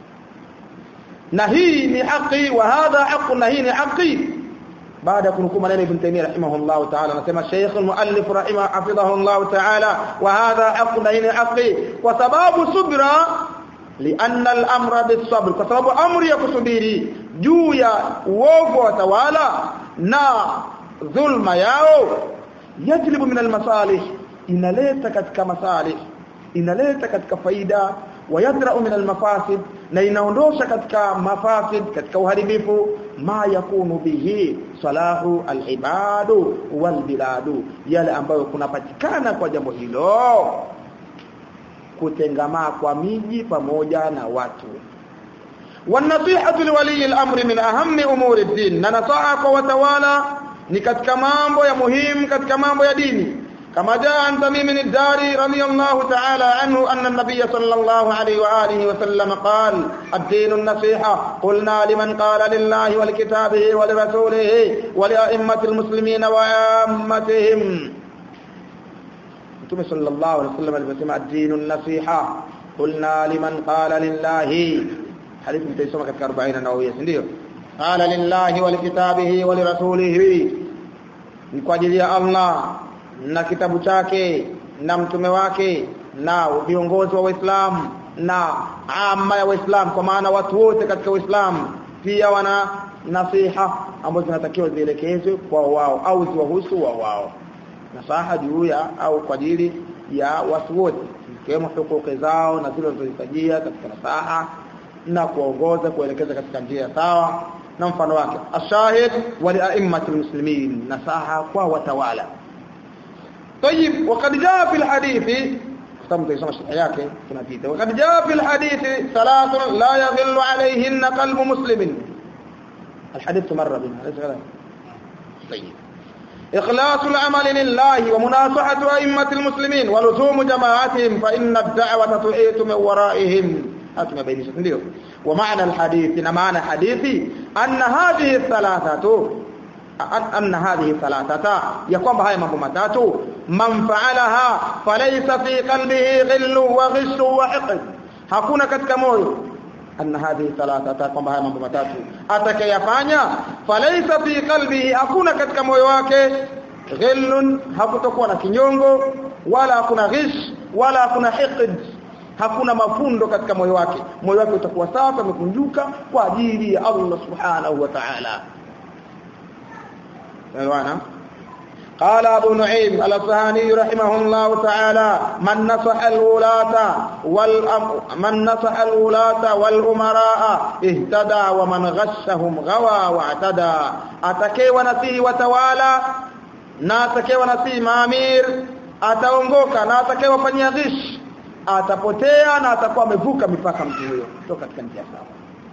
نهي لحقي وهذا حق نهي لحقي baada ya kunukuu maneno ibn Taymiyyah rahimahullah ta'ala anasema Sheikh al-Muallif rahimah hafidhahullah ta'ala wa hadha haqqun ayni haqqi kwa sababu subra lianna al-amra bis-sabr kwa sababu amri ya kusubiri juu ya uovu wa tawala na dhulma yao yajlibu min al-masalih inaleta katika masalih inaleta katika faida wayadra'u min al-mafasid na inaondosha katika mafasid katika uharibifu ma yakunu bihi salahu al-ibadu wal biladu yale ambayo kunapatikana kwa jambo hilo kutengamaa kwa miji pamoja na watu والنصيحه لولي الامر من اهم امور الدين na nasaha kwa watawala ni katika mambo ya muhimu katika mambo ya dini كما جاء عن تميم الداري رضي الله تعالى عنه أن النبي صلى الله عليه وآله وسلم قال الدين النصيحة قلنا لمن قال لله ولكتابه ولرسوله ولأئمة المسلمين وعامتهم صلى الله عليه وسلم البسمة الدين النصيحة قلنا لمن قال لله حديث متيسمة كأربعين نووية سنديو قال لله ولكتابه ولرسوله نقول يا الله na kitabu chake na mtume wake na viongozi wa Waislamu na ama ya Waislamu kwa maana watu wote katika Uislamu pia wana nasiha ambazo zinatakiwa zielekezwe kwa wao au ziwahusu wao wao nasaha juu ya au kwa ajili ya watu wote ikiwemo hukuki zao na zile zilizohitajia katika nasaha na kuongoza kuelekeza katika njia sawa na mfano wake ashahid wa li'immatil muslimin nasaha kwa watawala طيب وقد جاء في الحديث كتاب تسمى yake tunapita وقد جاء في الحديث ثلاث لا يغل عليهن قلب مسلم الحديث مر بنا ليس كذا طيب إخلاص العمل لله ومناصحة أئمة المسلمين ولزوم جماعتهم فإن الدعوة تحيط من ورائهم أتم بين ndio ومعنى الحديث معنى حديثي أن هذه الثلاثة أن هذه ثلاثة يقوم بهاي mambo matatu man fa'alaha falaysa fi qalbihi ghillu wa ghishu wa hiqd hakuna katika moyo anna hadhihi thalathata kwamba haya mambo matatu atakayafanya falaysa fi qalbihi hakuna katika moyo wake ghillun hakutakuwa na kinyongo wala hakuna ghish wala hakuna hiqd hakuna mafundo katika moyo wake moyo wake utakuwa safi umekunjuka kwa ajili ya Allah subhanahu wa ta'ala Elewana قال ابو نعيم الاصفهاني رحمه الله تعالى من نصح الولاة والأم من نصح الولاة والامراء اهتدى ومن غشهم غوى واعتدى اتكيوا نسي وتوالى na atakewa nasi maamir ataongoka na atakewa fanyia ghish atapotea na atakuwa amevuka mipaka mtu huyo kutoka katika njia sawa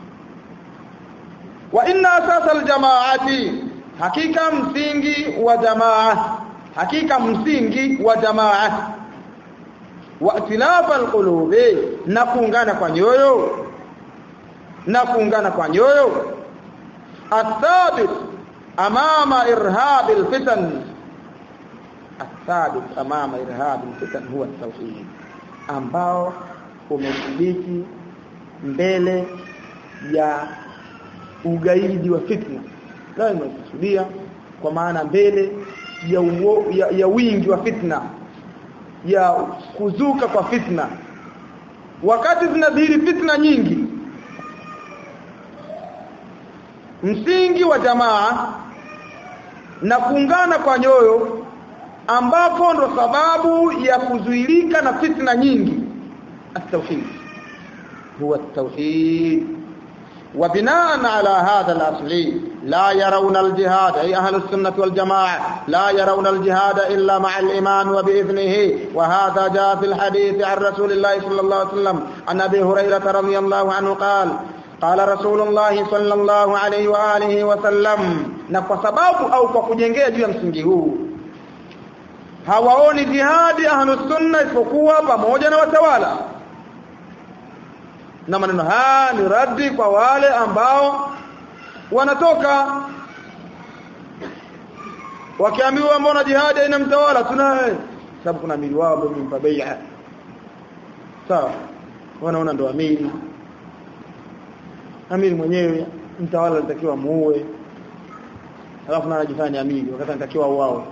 wa inna asasa aljamaati hakika msingi wa jamaa hakika msingi wa jamaa wa itilaf alqulubi na kuungana kwa nyoyo na kuungana kwa nyoyo athabit amama irhab alfitan athabit amama irhab alfitan huwa tauhid ambao umethibiti mbele ya ugaidi wa fitna leo imekusudia kwa maana mbele ya, uo, ya, ya wingi wa fitna ya kuzuka kwa fitna wakati zinadhihiri fitna nyingi msingi wa jamaa na kuungana kwa nyoyo ambapo ndo sababu ya kuzuilika na fitna nyingi التوحيد هو التوحيد وبناء على هذا الأصل لا يرون الجهاد أي أهل السنة والجماعة لا يرون الجهاد إلا مع الإيمان وبإذنه وهذا جاء في الحديث عن رسول الله صلى الله عليه وسلم عن أبي هريرة رضي الله عنه قال قال رسول الله صلى الله عليه وآله وسلم na kwa sababu au kwa kujengea juu ya msingi huu hawaoni jihadi ahlus sunna isipokuwa pamoja na watawala na maneno haya ni raddi kwa wale ambao wanatoka wakiambiwa mbona jihadi haina mtawala tunaye sababu kuna amiri wao ambao wamempa bai'a sawa wanaona ndo amiri amiri mwenyewe mtawala anatakiwa muue alafu na anajifanya amiri wakati anatakiwa wao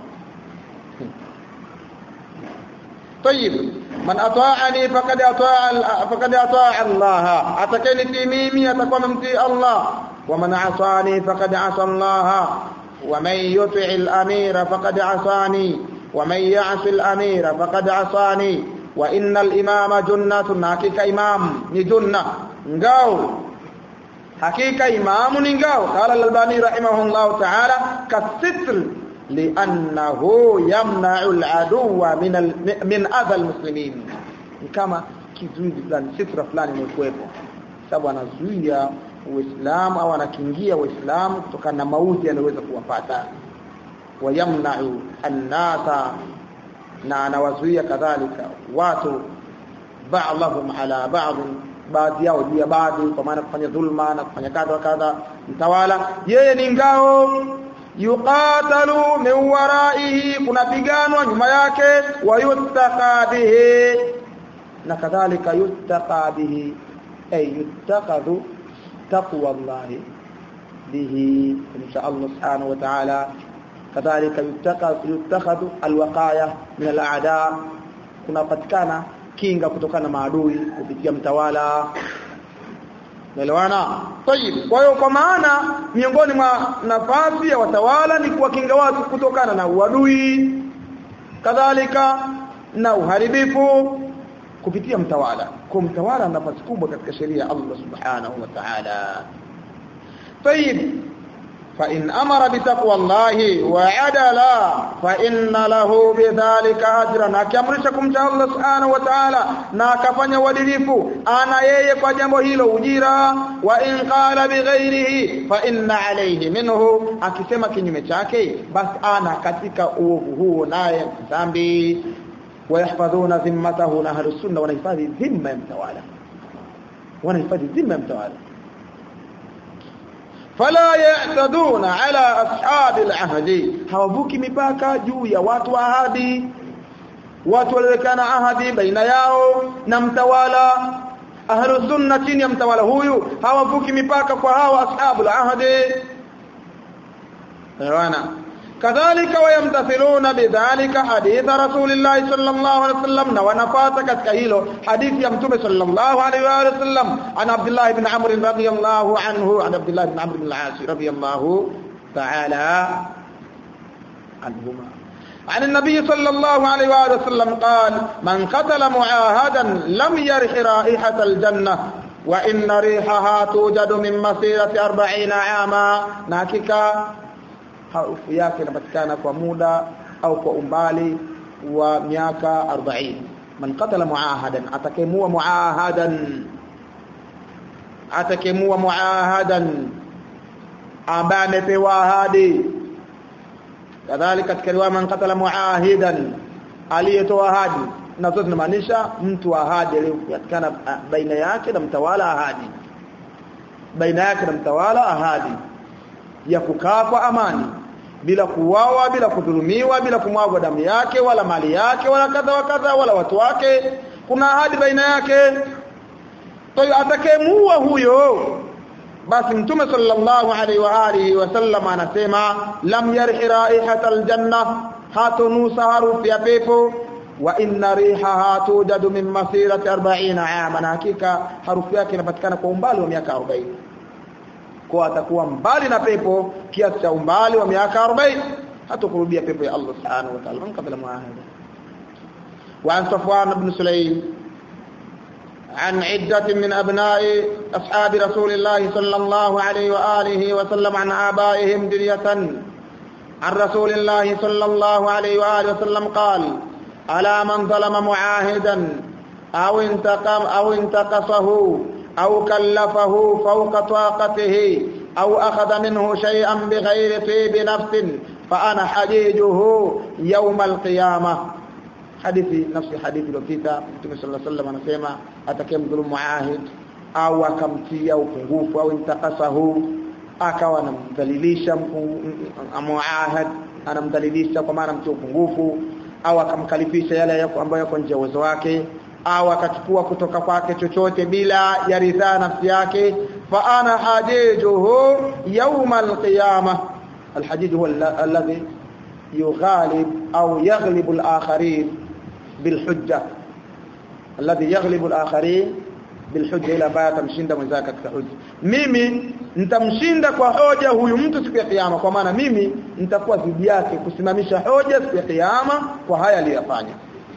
طيب من اطاعني فقد اطاع فقد اطاع الله اتكني ميمي atakuwa mtii Allah ومن عصاني فقد عصى الله ومن يطع الامير فقد عصاني ومن يعص الامير فقد عصاني وان الامام جنة حقيقه امام ni junna ngao hakika imamu ni ngao qala al-albani rahimahullah ta'ala kasitr لانه يمنع العدو من ال... من اذى المسلمين kama kizuizi fulani sitra fulani imekuwepo sababu anazuia uislamu au anakingia uislamu kutokana na mauti yanayoweza kuwapata wayamna'u an-nasa na anawazuia kadhalika watu ba'dhum ala ba'd baadhi yao juu ya baadhi kwa maana kufanya dhulma na kufanya kadha kadha mtawala yeye ni ngao yuqatalu min waraihi kunapiganwa nyuma yake wayuttaqa bihi na kadhalika yuttaqa bihi ay yuttaqadu taqwa Allah bihi insha Allah subhanahu wa ta'ala kadhalika yuttaqadu yuttakhadu alwaqaya min al'ada kunapatikana kinga kutokana na maadui kupitia mtawala Naelewana? Tayib. Kwa hiyo kwa maana miongoni mwa nafasi ya watawala ni kuwakinga watu kutokana na uadui kadhalika na uharibifu kupitia mtawala. Kwa mtawala ana nafasi kubwa katika sheria ya Allah Subhanahu wa Ta'ala. Tayib. فإن أمر بتقوى الله وعدل فإن له بذلك أجرا akiamrishakum cha Allah subhanahu wa ta'ala na akafanya uadilifu ana yeye kwa jambo hilo ujira wa in qala bighairihi fa inna alayhi minhu akisema kinyume chake basi ana katika uovu huo naye dhambi wayahfadhuna dhimmatahu na ahlus sunna wanahifadhi dhimma ya mtawala wanahifadhi dhimma ya mtawala fala ya'taduna ala ashabi al-ahdi hawavuki mipaka juu ya watu wa ahadi watu waliwekana ahadi baina yao na mtawala ahlu sunna chini ya mtawala huyu hawavuki mipaka kwa hawa ashabu al-ahdi wana kadhalika wayamtathiluna bidhalika hadith rasulillah sallallahu alaihi wasallam na wanafata katika hilo hadithi ya mtume sallallahu alaihi wasallam an abdullah ibn amr radiyallahu anhu an abdullah ibn amr ibn al-as radiyallahu ta'ala anhuma عن النبي صلى الله عليه وآله وسلم قال من قتل معاهدا لم يرح رائحة الجنة وإن ريحها توجد من مسيرة أربعين عاما ناككا harufu yake inapatikana kwa muda au kwa umbali wa miaka 40 man qatala muahadan atakemua muahadan atakemua muahadan ambaye amepewa ahadi kadhalika katika riwaya man qatala muahidan aliyetoa ahadi na zote zinamaanisha mtu ahadi aliyopatikana baina yake na mtawala ahadi baina yake na mtawala ahadi ya kukaa kwa amani bila kuuawa bila kudhulumiwa bila kumwagwa damu yake wala mali yake wala kadha wa kadha wala watu wake kuna ahadi baina yake kwa hiyo atakayemuua huyo basi mtume sallallahu alaihi wa alihi wasallam anasema lam yarhi raihata aljanna hatunusa harufu ya pepo wa inna rihaha tudadu min masirati 40 ama na hakika harufu yake inapatikana kwa umbali wa miaka 40 kwa atakuwa mbali na pepo kiasi cha umbali wa miaka 40 hatakurudia pepo ya Allah subhanahu wa ta'ala kabla muahada wa an safwan ibn sulaym عن عدة من أبناء أصحاب رسول الله صلى الله عليه وآله وسلم عن آبائهم دنية عن رسول الله صلى الله عليه وآله وسلم قال على من ظلم معاهدا أو انتقم أو انتقصه أو كلفه فوق طاقته أو أخذ منه شيئا بغير طيب نفس فأنا حجيجه يوم القيامة hadithi nafsi hadithi iliyopita Mtume صلى الله عليه وسلم anasema atakayemdhulumu muahid au akamtia upungufu au intakasahu akawa anamdhalilisha muahid anamdhalilisha kwa maana mtia upungufu au akamkalifisha yale ambayo yako nje ya uwezo wake au akachukua kutoka kwake chochote bila ya ridhaa nafsi yake fa ana hajijuhu yawm alqiyamah alhajij huwa alladhi يغالب أو يغلب الآخرين بالحجة الذي يغلب الآخرين بالحجة إلى baya tamshinda mwenzake katika hoja mimi nitamshinda kwa hoja huyu mtu siku ya kiyama kwa maana mimi nitakuwa dhidi yake kusimamisha hoja siku ya kiyama kwa haya aliyofanya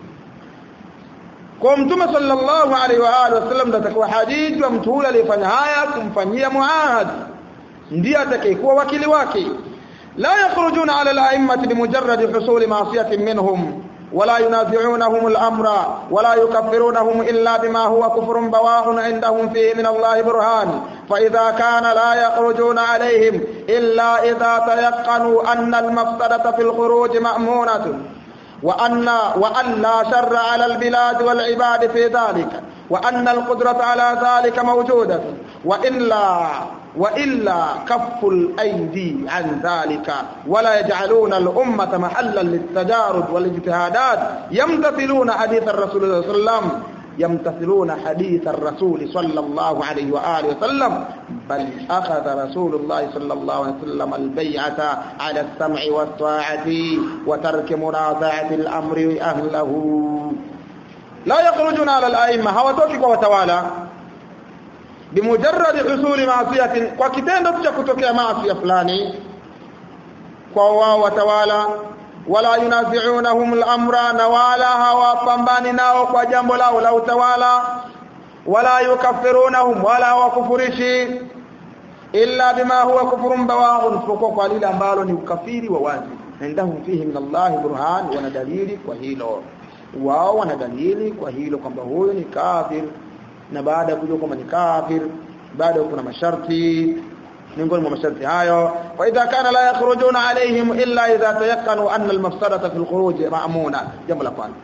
kwa mtume sallallahu alaihi wa alihi wasallam ndo atakuwa hadithi wa mtu yule aliyefanya haya kumfanyia muahad ndiye atakayekuwa wakili wake لا يخرجون على الأئمة بمجرد حصول معصية منهم ولا ينازعونهم الأمر ولا يكفرونهم إلا بما هو كفر بواح عندهم فيه من الله برهان فإذا كان لا يخرجون عليهم إلا إذا تيقنوا أن المفسدة في الخروج مأمونة وأن, وأن لا شر على البلاد والعباد في ذلك وأن القدرة على ذلك موجودة وإلا وإلا كف الأيدي عن ذلك ولا يجعلون الأمة محلا للتجارب والاجتهادات يمتثلون حديث الرسول صلى الله عليه وسلم يمتثلون حديث الرسول صلى الله عليه وآله وسلم بل أخذ رسول الله صلى الله عليه وسلم البيعة على السمع والطاعة وترك منازعة الأمر أهله لا يخرجون على الأئمة hawatoki وتوالى bimujarrad husuli maasiyatin kwa kitendo cha kutokea maasi fulani kwa wao watawala wala yunazi'unahum al-amra na wala hawapambani nao kwa jambo lao la utawala wala yukaffirunahum wala hawakufurishi illa bima huwa kufrun bawahun isipokuwa kwa lile ambalo ni ukafiri wa wazi indahum fihi min Allah burhan wana dalili kwa hilo wao wana dalili kwa hilo kwamba huyu ni kafir na baada ya kujua kwamba ni kafir bado kuna masharti miongoni mwa masharti hayo wa idha kana la yakhrujuna alaihim illa idha tayaqqanu anna almafsadata fi alkhuruj ma'muna jambo la kwanza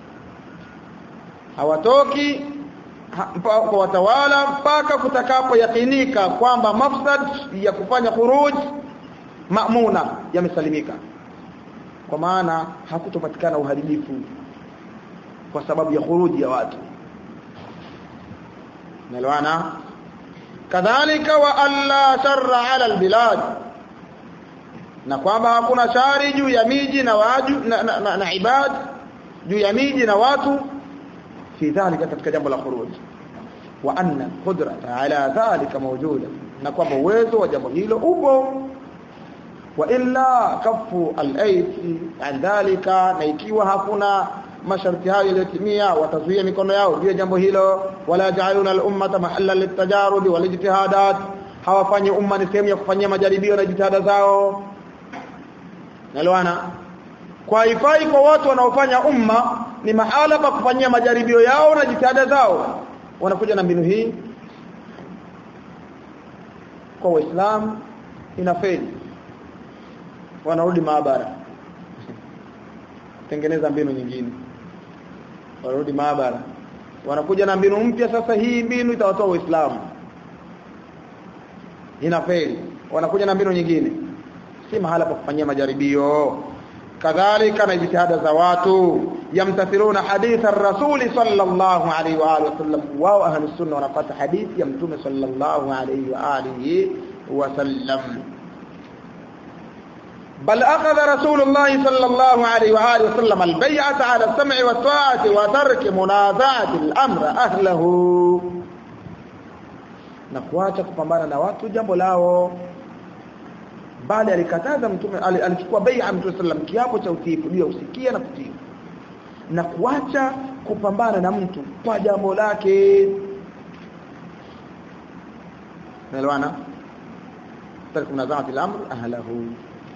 hawatoki kwa watawala mpaka kutakapo yakinika kwamba mafsad ya kufanya khuruj ma'muna yamesalimika kwa maana hakutopatikana uharibifu kwa sababu ya khuruji ya watu nalwana kadhalika wa alla sharra ala albilad na kwamba hakuna shari juu ya miji na waju na, na, na, na ibad juu ya miji na watu fi dhalika katika jambo la khuruj wa anna qudrata ala dhalika mawjuda na kwamba uwezo wa jambo hilo upo wa illa kafu al-ayti an dhalika na ikiwa hakuna masharti hayo yaliyotimia watazuia mikono yao juu ya jambo hilo wala ja'aluna al-ummata mahallan litajarudi wal ijtihadat hawafanyi umma ni sehemu ya kufanyia majaribio na jitihada zao nalwana kwa ifai kwa watu wanaofanya umma ni mahala pa kufanyia majaribio yao na jitihada zao wanakuja na mbinu hii kwa waislamu inafeli wanarudi maabara tengeneza mbinu nyingine wanarudi maabara wanakuja na mbinu mpya sasa hii mbinu itawatoa waislamu inafeli wanakuja na mbinu nyingine si mahala pa kufanyia majaribio kadhalika na jitihada za watu yamtathiluna haditha rasuli sallallahu alaihi wa alihi wasallam wao ahlus sunna wanapata hadithi ya mtume sallallahu alaihi wa alihi wasallam بل أخذ رسول الله صلى الله عليه وآله وسلم البيعة على السمع والطاعة وترك منازعة الأمر أهله na kuacha kupambana na watu jambo lao bali alikataza mtume alichukua bai'a mtume sallam kiapo cha utiifu ndio usikia na kutii na kuacha kupambana na mtu kwa jambo lake naelewana tarku munaza'ati al-amr ahlahu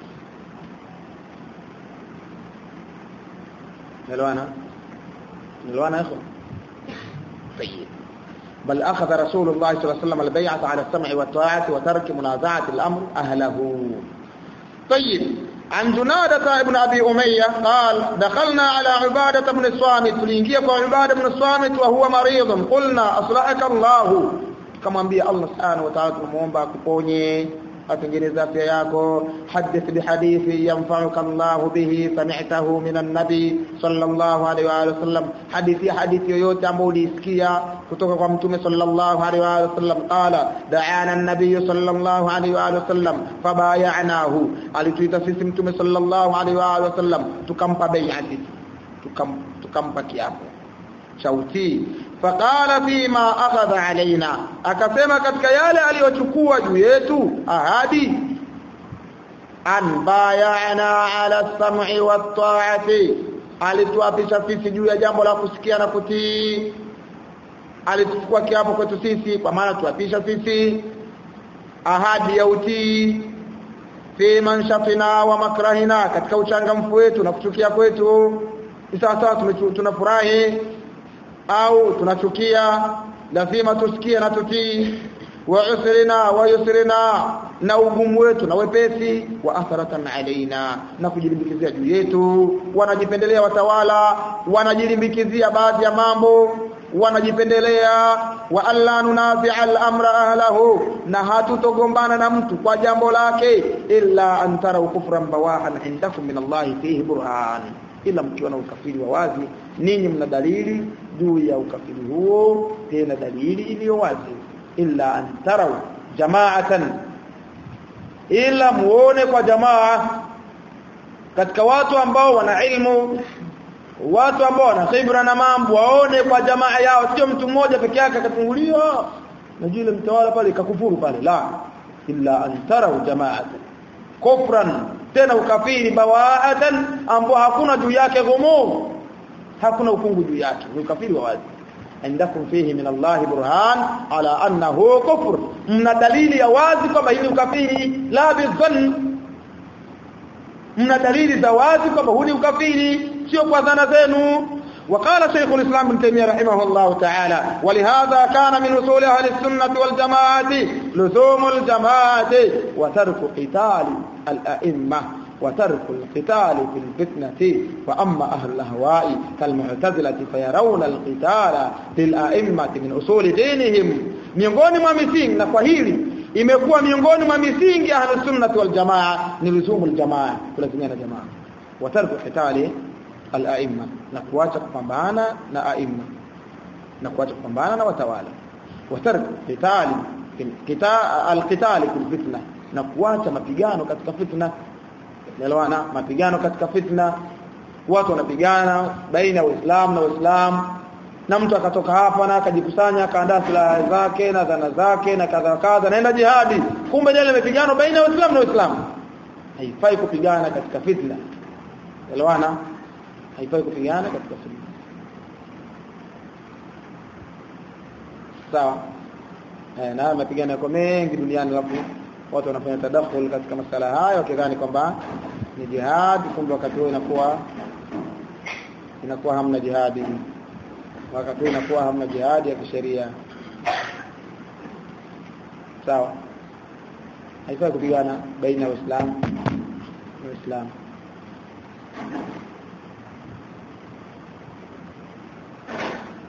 نلوانا نلوانا يا اخوان طيب بل أخذ رسول الله صلى الله عليه وسلم البيعة على السمع والطاعة وترك منازعة الأمر أهله طيب عن جنادة ابن أبي أمية قال دخلنا على عبادة بن الصامت فلينجيك عبادة بن الصامت وهو مريض قلنا أصلحك الله كما أنبياء الله سبحانه وتعالى تنموهم كبوني atengeneza afya yako hadith bihadithi yanfa'uka Allah bihi sami'tahu min an-nabi sallallahu alaihi wa sallam hadithi hadithi yoyote ambayo ulisikia kutoka kwa mtume sallallahu alaihi wa sallam qala da'ana an-nabiy sallallahu alaihi wa sallam fabay'anahu alituita sisi mtume sallallahu alaihi wa sallam tukampa bai'ati tukam tukampa kiapo cha utii faqala fima akhadha alaina akasema katika yale aliyochukua juu yetu ahadi an bayana ala sam'i wat ta'ati alituapisha sisi juu ya jambo la kusikia na kutii alichukua kiapo kwetu sisi kwa maana tuapisha sisi ahadi ya utii fi manshafina wa makrahina katika uchangamfu wetu na kuchukia kwetu sasa tunafurahi au tunachukia lazima tusikie na tutii wa usrina wa yusrina na ugumu wetu na wepesi wa atharatan alaina na kujilimbikizia juu yetu wanajipendelea watawala wanajilimbikizia baadhi ya mambo wanajipendelea wa alla nunazi al-amra ahlahu na hatutogombana na mtu kwa jambo lake illa an tara kufran bawahan indakum min Allah fihi burhan ila mkiona ukafiri wa wazi ninyi mna dalili juu ya ukafiri huo tena dalili iliyo wazi illa an tarau jama'atan ila muone kwa jamaa katika watu ambao wana ilmu watu ambao wana khibra na mambo waone kwa jamaa yao sio mtu mmoja peke yake akatunguliwa na yule mtawala pale kakufuru pale la illa an tarau jama'atan kufran tena ukafiri bawaatan ambao hakuna juu yake ghumu hakuna ufungu juu yake ni ukafiri wa wazi indakum fihi min Allah burhan ala annahu kufr mna dalili ya wazi kwamba hili ukafiri la bizann mna dalili za wazi kwamba huu ni ukafiri sio kwa dhana zenu وقال شيخ الإسلام ابن تيمية رحمه الله تعالى ولهذا كان من أصول أهل السنة والجماعة لزوم الجماعة وترك قتال الأئمة وترك القتال في الفتنة وأما أهل الأهواء كالمعتزلة فيرون القتال في الأئمة من أصول دينهم miongoni mwa misingi na kwa hili imekuwa miongoni mwa misingi ahli sunnah wal jamaa ni luzumu al jamaa kulazimia na jamaa wa tarku qitali al aimma na kuacha kupambana na aimma na kuacha kupambana na watawala wa tarku qitali al qitali fil fitna na kuacha mapigano katika fitna Naelewana mapigano katika fitna watu wanapigana baina ya Uislamu na Uislamu na mtu akatoka hapa na akajikusanya akaandaa silaha zake na dhana zake na kadha kadha naenda jihadi kumbe jana mapigano baina ya Uislamu na Uislamu haifai kupigana katika fitna Naelewana haifai kupigana katika fitna sawa eh na mapigano yako mengi duniani alafu watu wanafanya tadakhul katika masala hayo wakidhani kwamba ni jihad kumbe wakati huo inakuwa inakuwa hamna jihadi wakati huo inakuwa hamna jihadi ya kisheria sawa haifai kupigana baina ya Uislamu na Uislamu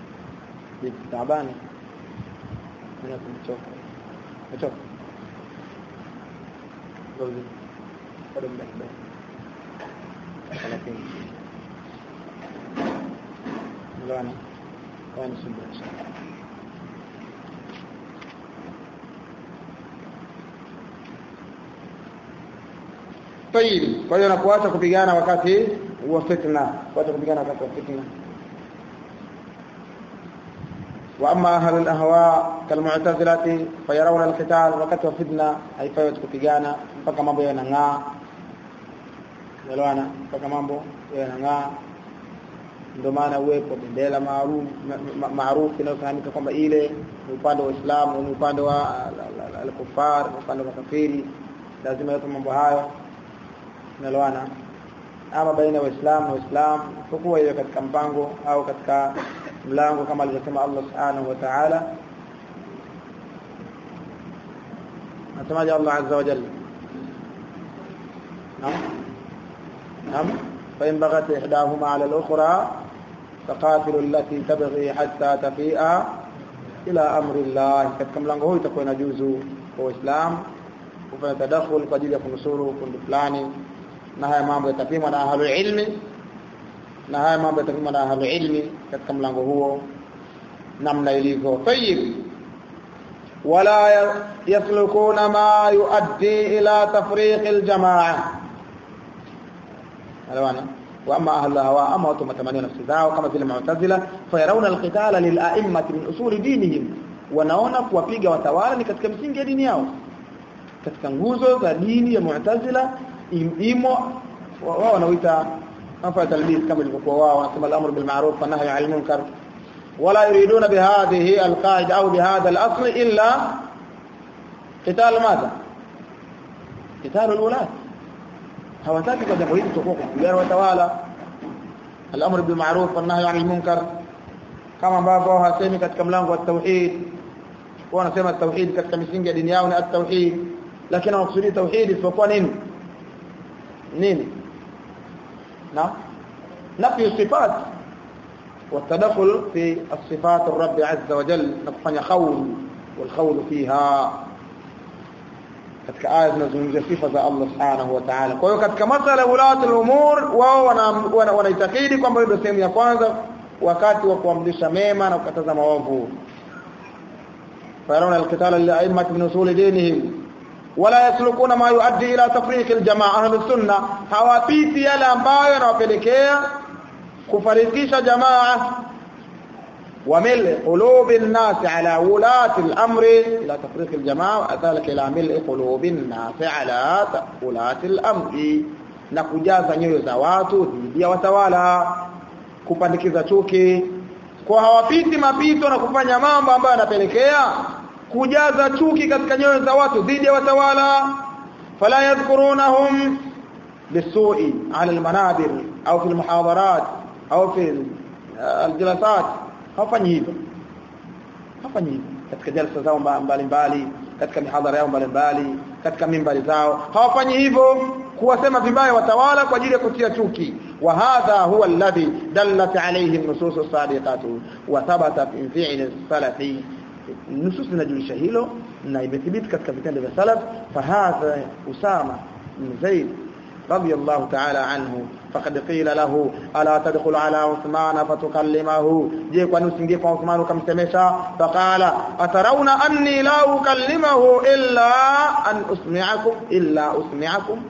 Tabani. Ninakumchoka. Nimechoka. close bado muda kidogo 30 Ngana kwa nisubiri Tayib. Kwa hiyo nakuacha kupigana wakati wa fitna, kuacha kupigana wakati wa fitna. Wa amma ahlul ahwa kalmu'tazilati fayarawna alqital wakati wa fitna haifai kupigana mpaka mambo yanang'aa. Elewana mpaka mambo yanang'aa. Ndio maana uwepo bendera maarufu maarufu inayofahamika kwamba ile ni upande wa Uislamu, ni upande wa al-kufar, upande wa kafiri. Lazima yapo mambo hayo naloana ama baina ya waislamu na waislamu kwa hiyo katika mpango au katika mlango kama alivyosema Allah subhanahu wa ta'ala nasemaje Allah azza wa jalla naam naam fa in baghat ihdahuma 'ala al-ukhra faqatilu allati tabghi hatta tafi'a ila amri Allah katika mlango huu itakuwa inajuzu kwa waislamu kufanya tadakhul kwa ajili ya kunusuru kundi fulani na haya mambo yatapimwa na ahlul ilmi na haya mambo yatapimwa na ahlul ilmi katika mlango huo namna ilivyo tayyib wala yaslukuna ma yuaddi ila tafriq aljamaa alawana واما اهل الهواء اما وتم تمنون نفس zao kama vile mu'tazila fayarawna alqitala lila'immati min usuli dinihim wanaona kuwapiga watawala ni katika msingi ya dini yao katika nguzo za dini ya mu'tazila imo wao wanaoita nafa talbis kama ilivyokuwa wao wanasema al-amru bil ma'ruf wa nahyi 'anil munkar wala yuriduna bihadhihi al-qa'ida au bihadha al-asl illa qital madha qital al-ulat hawataki kwa jambo hili tutakuwa kupigana watawala al-amru bil ma'ruf wa nahyi 'anil munkar kama ambavyo hasemi katika mlango wa tauhid wao wanasema tauhid katika misingi ya dini yao ni at-tauhid lakini wanakusudia tauhid isipokuwa nini nini na نفي الصفات والتدخل في الصفات الرب عز وجل نكفanya خول والخول فيها katika aya zinazungumzia sifa za Allah subhanahu wa ta'ala kwa hiyo katika masala ulati al-umur wao wanaitakidi kwamba ndio sehemu ya kwanza wakati wa kuamrisha mema na kukataza maovu fayarawna al-qitala li'a'immati min usul dinihim wala yaslukuna ma yuaddi ila tafriq aljamaa ahli sunna hawapiti yale ambayo yanawapelekea kufarikisha jamaa وملء قلوب الناس على ولاة الأمر إلى تفريق الجماعة وذلك إلى ملء قلوب الناس على ولاة الأمر na kujaza nyoyo za watu dhidi ya watawala kupandikiza chuki kwa hawapiti mapito na kufanya mambo ambayo yanapelekea kujaza chuki katika nyoyo za watu dhidi ya watawala fala yadhkurunahum bisu'i ala almanabir au fi almuhadarat au fi aljalasat hawafanyi hivyo hawafanyi hivyo katika jalsa zao mbalimbali katika mihadhara yao mbalimbali katika mimbari zao hawafanyi hivyo kuwasema vibaya watawala kwa ajili ya kutia chuki wa hadha huwa alladhi dallat alayhi an-nusus as-sadiqat wa thabata fi fi'l as-salafi nusus zinajulisha hilo na imethibiti katika vitendo vya salaf fahadha usama bin zaid radiyallahu ta'ala anhu faqad qila lahu ala tadkhul ala uthman fatukallimahu je kwani usingie kwa uthman ukamsemesha faqala atarawna anni la ukallimahu illa an usmi'akum illa usmi'akum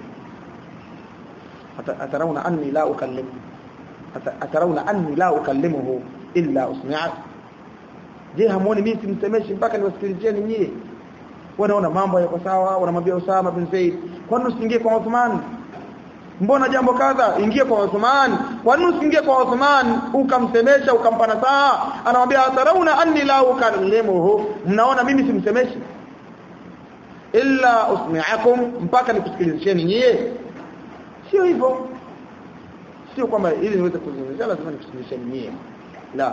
atarawna anni la ukallimu atarawna anni la ukallimuhu illa usmi'akum je hamuoni mimi simsemeshi mpaka niwasikilizeni nyie wanaona mambo yako sawa wanamwambia Usama bin Zaid kwani usiingie kwa Uthman mbona jambo kadha ingie kwa Uthman kwani usiingie kwa Uthman ukamsemesha ukampa nasaha anamwambia atarauna anni la ukallimuhu mnaona mimi simsemeshi illa usmi'akum mpaka nikusikilizeni nyie sio hivyo sio kwamba ili niweze kuzungumzia lazima nikusikilizeni nyie la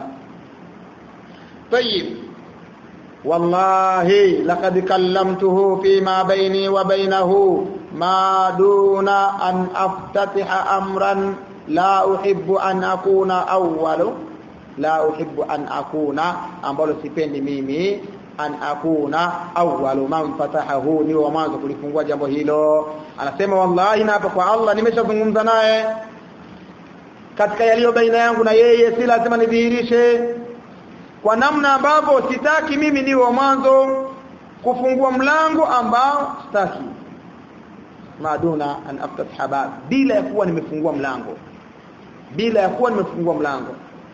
طيب والله لقد كلمته فيما بيني وبينه ما دون أن أفتتح أمرا لا أحب أن أكون أول لا أحب أن أكون ambalo sipendi mimi an akuna awwalu man fatahahu ni wa mwanzo kulifungua jambo hilo anasema wallahi na hapa kwa Allah nimeshazungumza naye katika yaliyo baina yangu na yeye si lazima nidhihirishe kwa namna ambavyo sitaki mimi niwe wa mwanzo kufungua mlango ambao sitaki maduna an aftah bab bila ya kuwa nimefungua mlango bila ya kuwa nimefungua mlango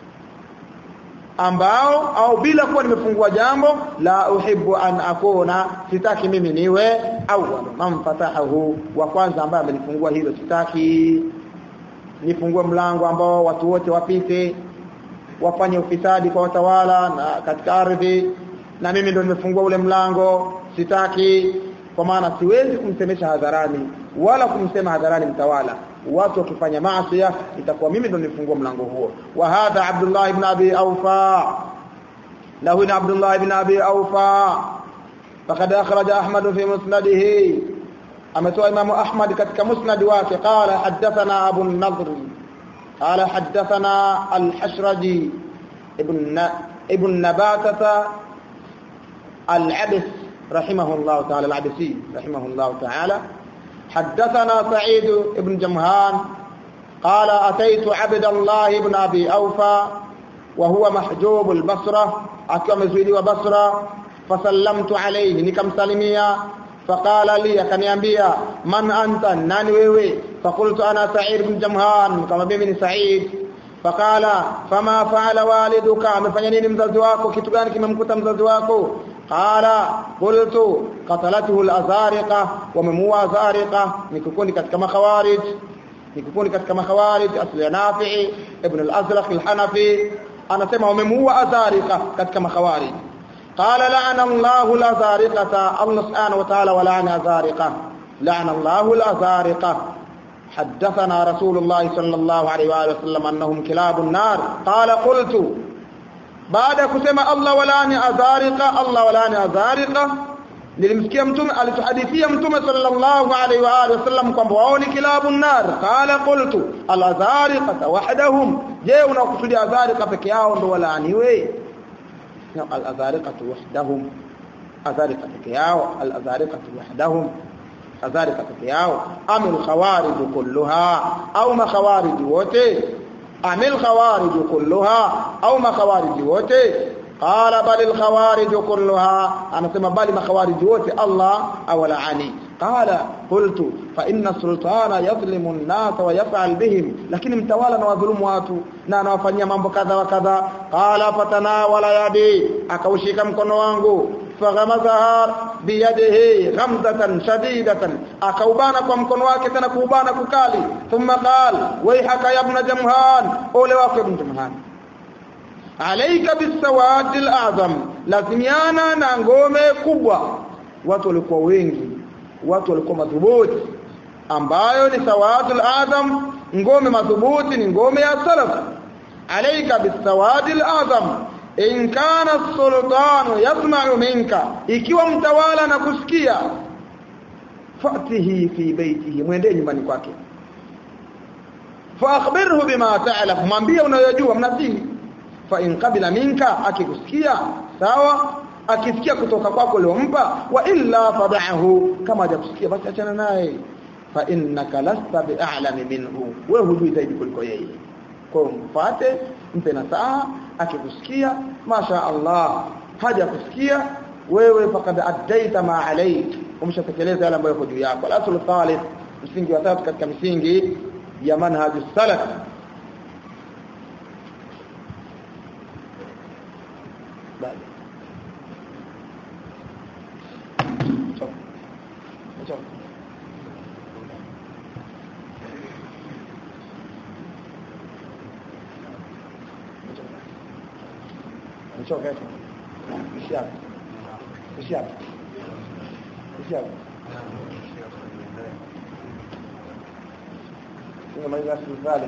ambao au bila kuwa nimefungua jambo la uhibbu an akuna sitaki mimi niwe awwal man fatahahu wa kwanza ambaye amelifungua hilo sitaki nifungue mlango ambao watu wote wapite wafanye ufisadi kwa watawala na katika ardhi na mimi ndo nimefungua ule mlango sitaki kwa maana siwezi kumsemesha hadharani wala kumsema hadharani mtawala watu wakifanya maasi itakuwa mimi ndo nifungua mlango huo wa hadha Abdullah ibn Abi Aufa lahu na Abdullah ibn Abi Aufa faqad akhraja Ahmad fi musnadihi ametoa Imam Ahmad katika musnad wake qala hadathana Abu an-Nadr qala hadathana al-Hashraji ibn ibn Nabatata al-Abs رحمه الله تعالى العبسي رحمه الله تعالى حدثنا سعيد بن جمهان قال أتيت عبد الله بن أبي أوفى وهو محجوب البصرة أكرم زويدي وبصرة فسلمت عليه نكم سلميا فقال لي كنيامبيا من أنت ناني ويوي فقلت أنا سعيد بن جمهان كما بمن سعيد فقال فما فعل والدك amefanya nini mzazi wako kitu gani kimemkuta mzazi wako qala qultu qatalatuhu al-azariqa wamemua azariqa ni kikundi katika makhawarij ni kikundi katika makhawarij asli ya Nafi ibn al-Azraq al-Hanafi anasema wamemua azariqa katika makhawarij qala la'ana Allahu al-azariqata Allah subhanahu wa ta'ala wa la'ana azariqa la'ana Allahu al-azariqa حدثنا رسول الله صلى الله عليه واله وسلم انهم كلاب النار قال قلت baada kusema Allah walani azariqa Allah walani azariqa nilimsikia mtume alituhadithia mtume sallallahu alaihi wa alihi wasallam kwamba wao ni kilabu nar qala qultu al azariqa wahdahum je unakusudia azariqa peke yao ndo walaaniwe al azariqa wahdahum azariqa peke yao al azariqa wahdahum azariqa peke yao amil khawarij kulluha au makhawarij wote amil khawarij kulluha au makhawarij wote qala bal al khawarij kulluha anasema bali makhawarij wote Allah awalaani qala qultu fa inna sultana yadhlimu an-nas wa yaf'al bihim lakini mtawala na wadhulumu watu na anawafanyia mambo kadha wa kadha qala fatanawala yadi akaushika mkono wangu faghamazaha biyadihi ghamzatan shadidatan akaubana kwa mkono wake tena kuubana kukali thumma qala wayhaka ya ibn jamhan ole wako ibn jamhan alayka bisawad alazam lazimiana na ngome kubwa watu walikuwa wengi watu walikuwa madhubuti ambayo ni sawadul azam ngome madhubuti ni ngome ya salaf alayka bisawadil azam in kana sultanu yasma'u minka ikiwa mtawala na kusikia fatihi fi baitihi mwende nyumbani kwake fa akhbirhu bima ta'lam mwambie unayojua mnasini fa in qabila minka akikusikia sawa akisikia kutoka kwako uliompa wa illa fad'ahu kama hajakusikia basi achana naye fa innaka lasta bi'alami minhu wewe hujui zaidi kuliko yeye kwa mfate mpe nasaha akikusikia masha Allah haja kusikia wewe fakad addaita ma alayk umeshatekeleza yale ambayo yako juu yako al-aslu thalith msingi wa tatu katika misingi ya manhaj salaf baada Nichoka hapo. Ishi hapo. Ishi hapo. Ishi hapo. Unamaliza sifali.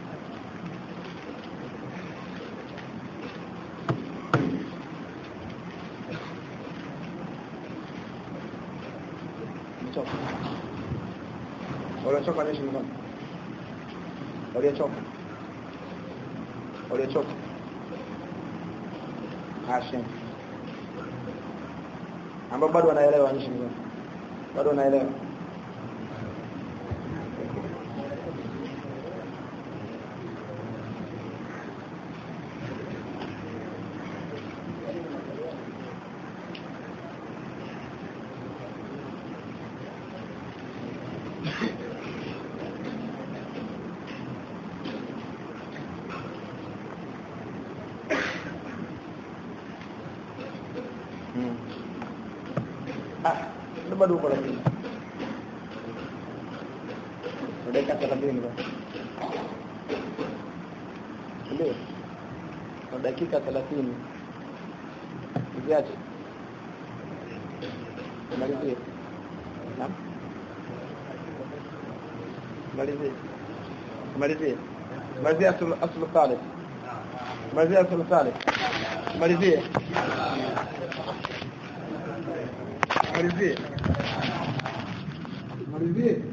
Nichoka. Waliochoka nishi mkono. Waliochoka. Waliochoka. Hashim. ambao bado wanaelewa nchi bado wanaelewa Itu baru uko lakini. Dakika 30 basi. Ndio. Kwa dakika 30. Usiache. Malizie. Naam. Malizie. Malizie. Malizie asl asl thalith. Malizie asl thalith. Malizie. Malizie. Malizie.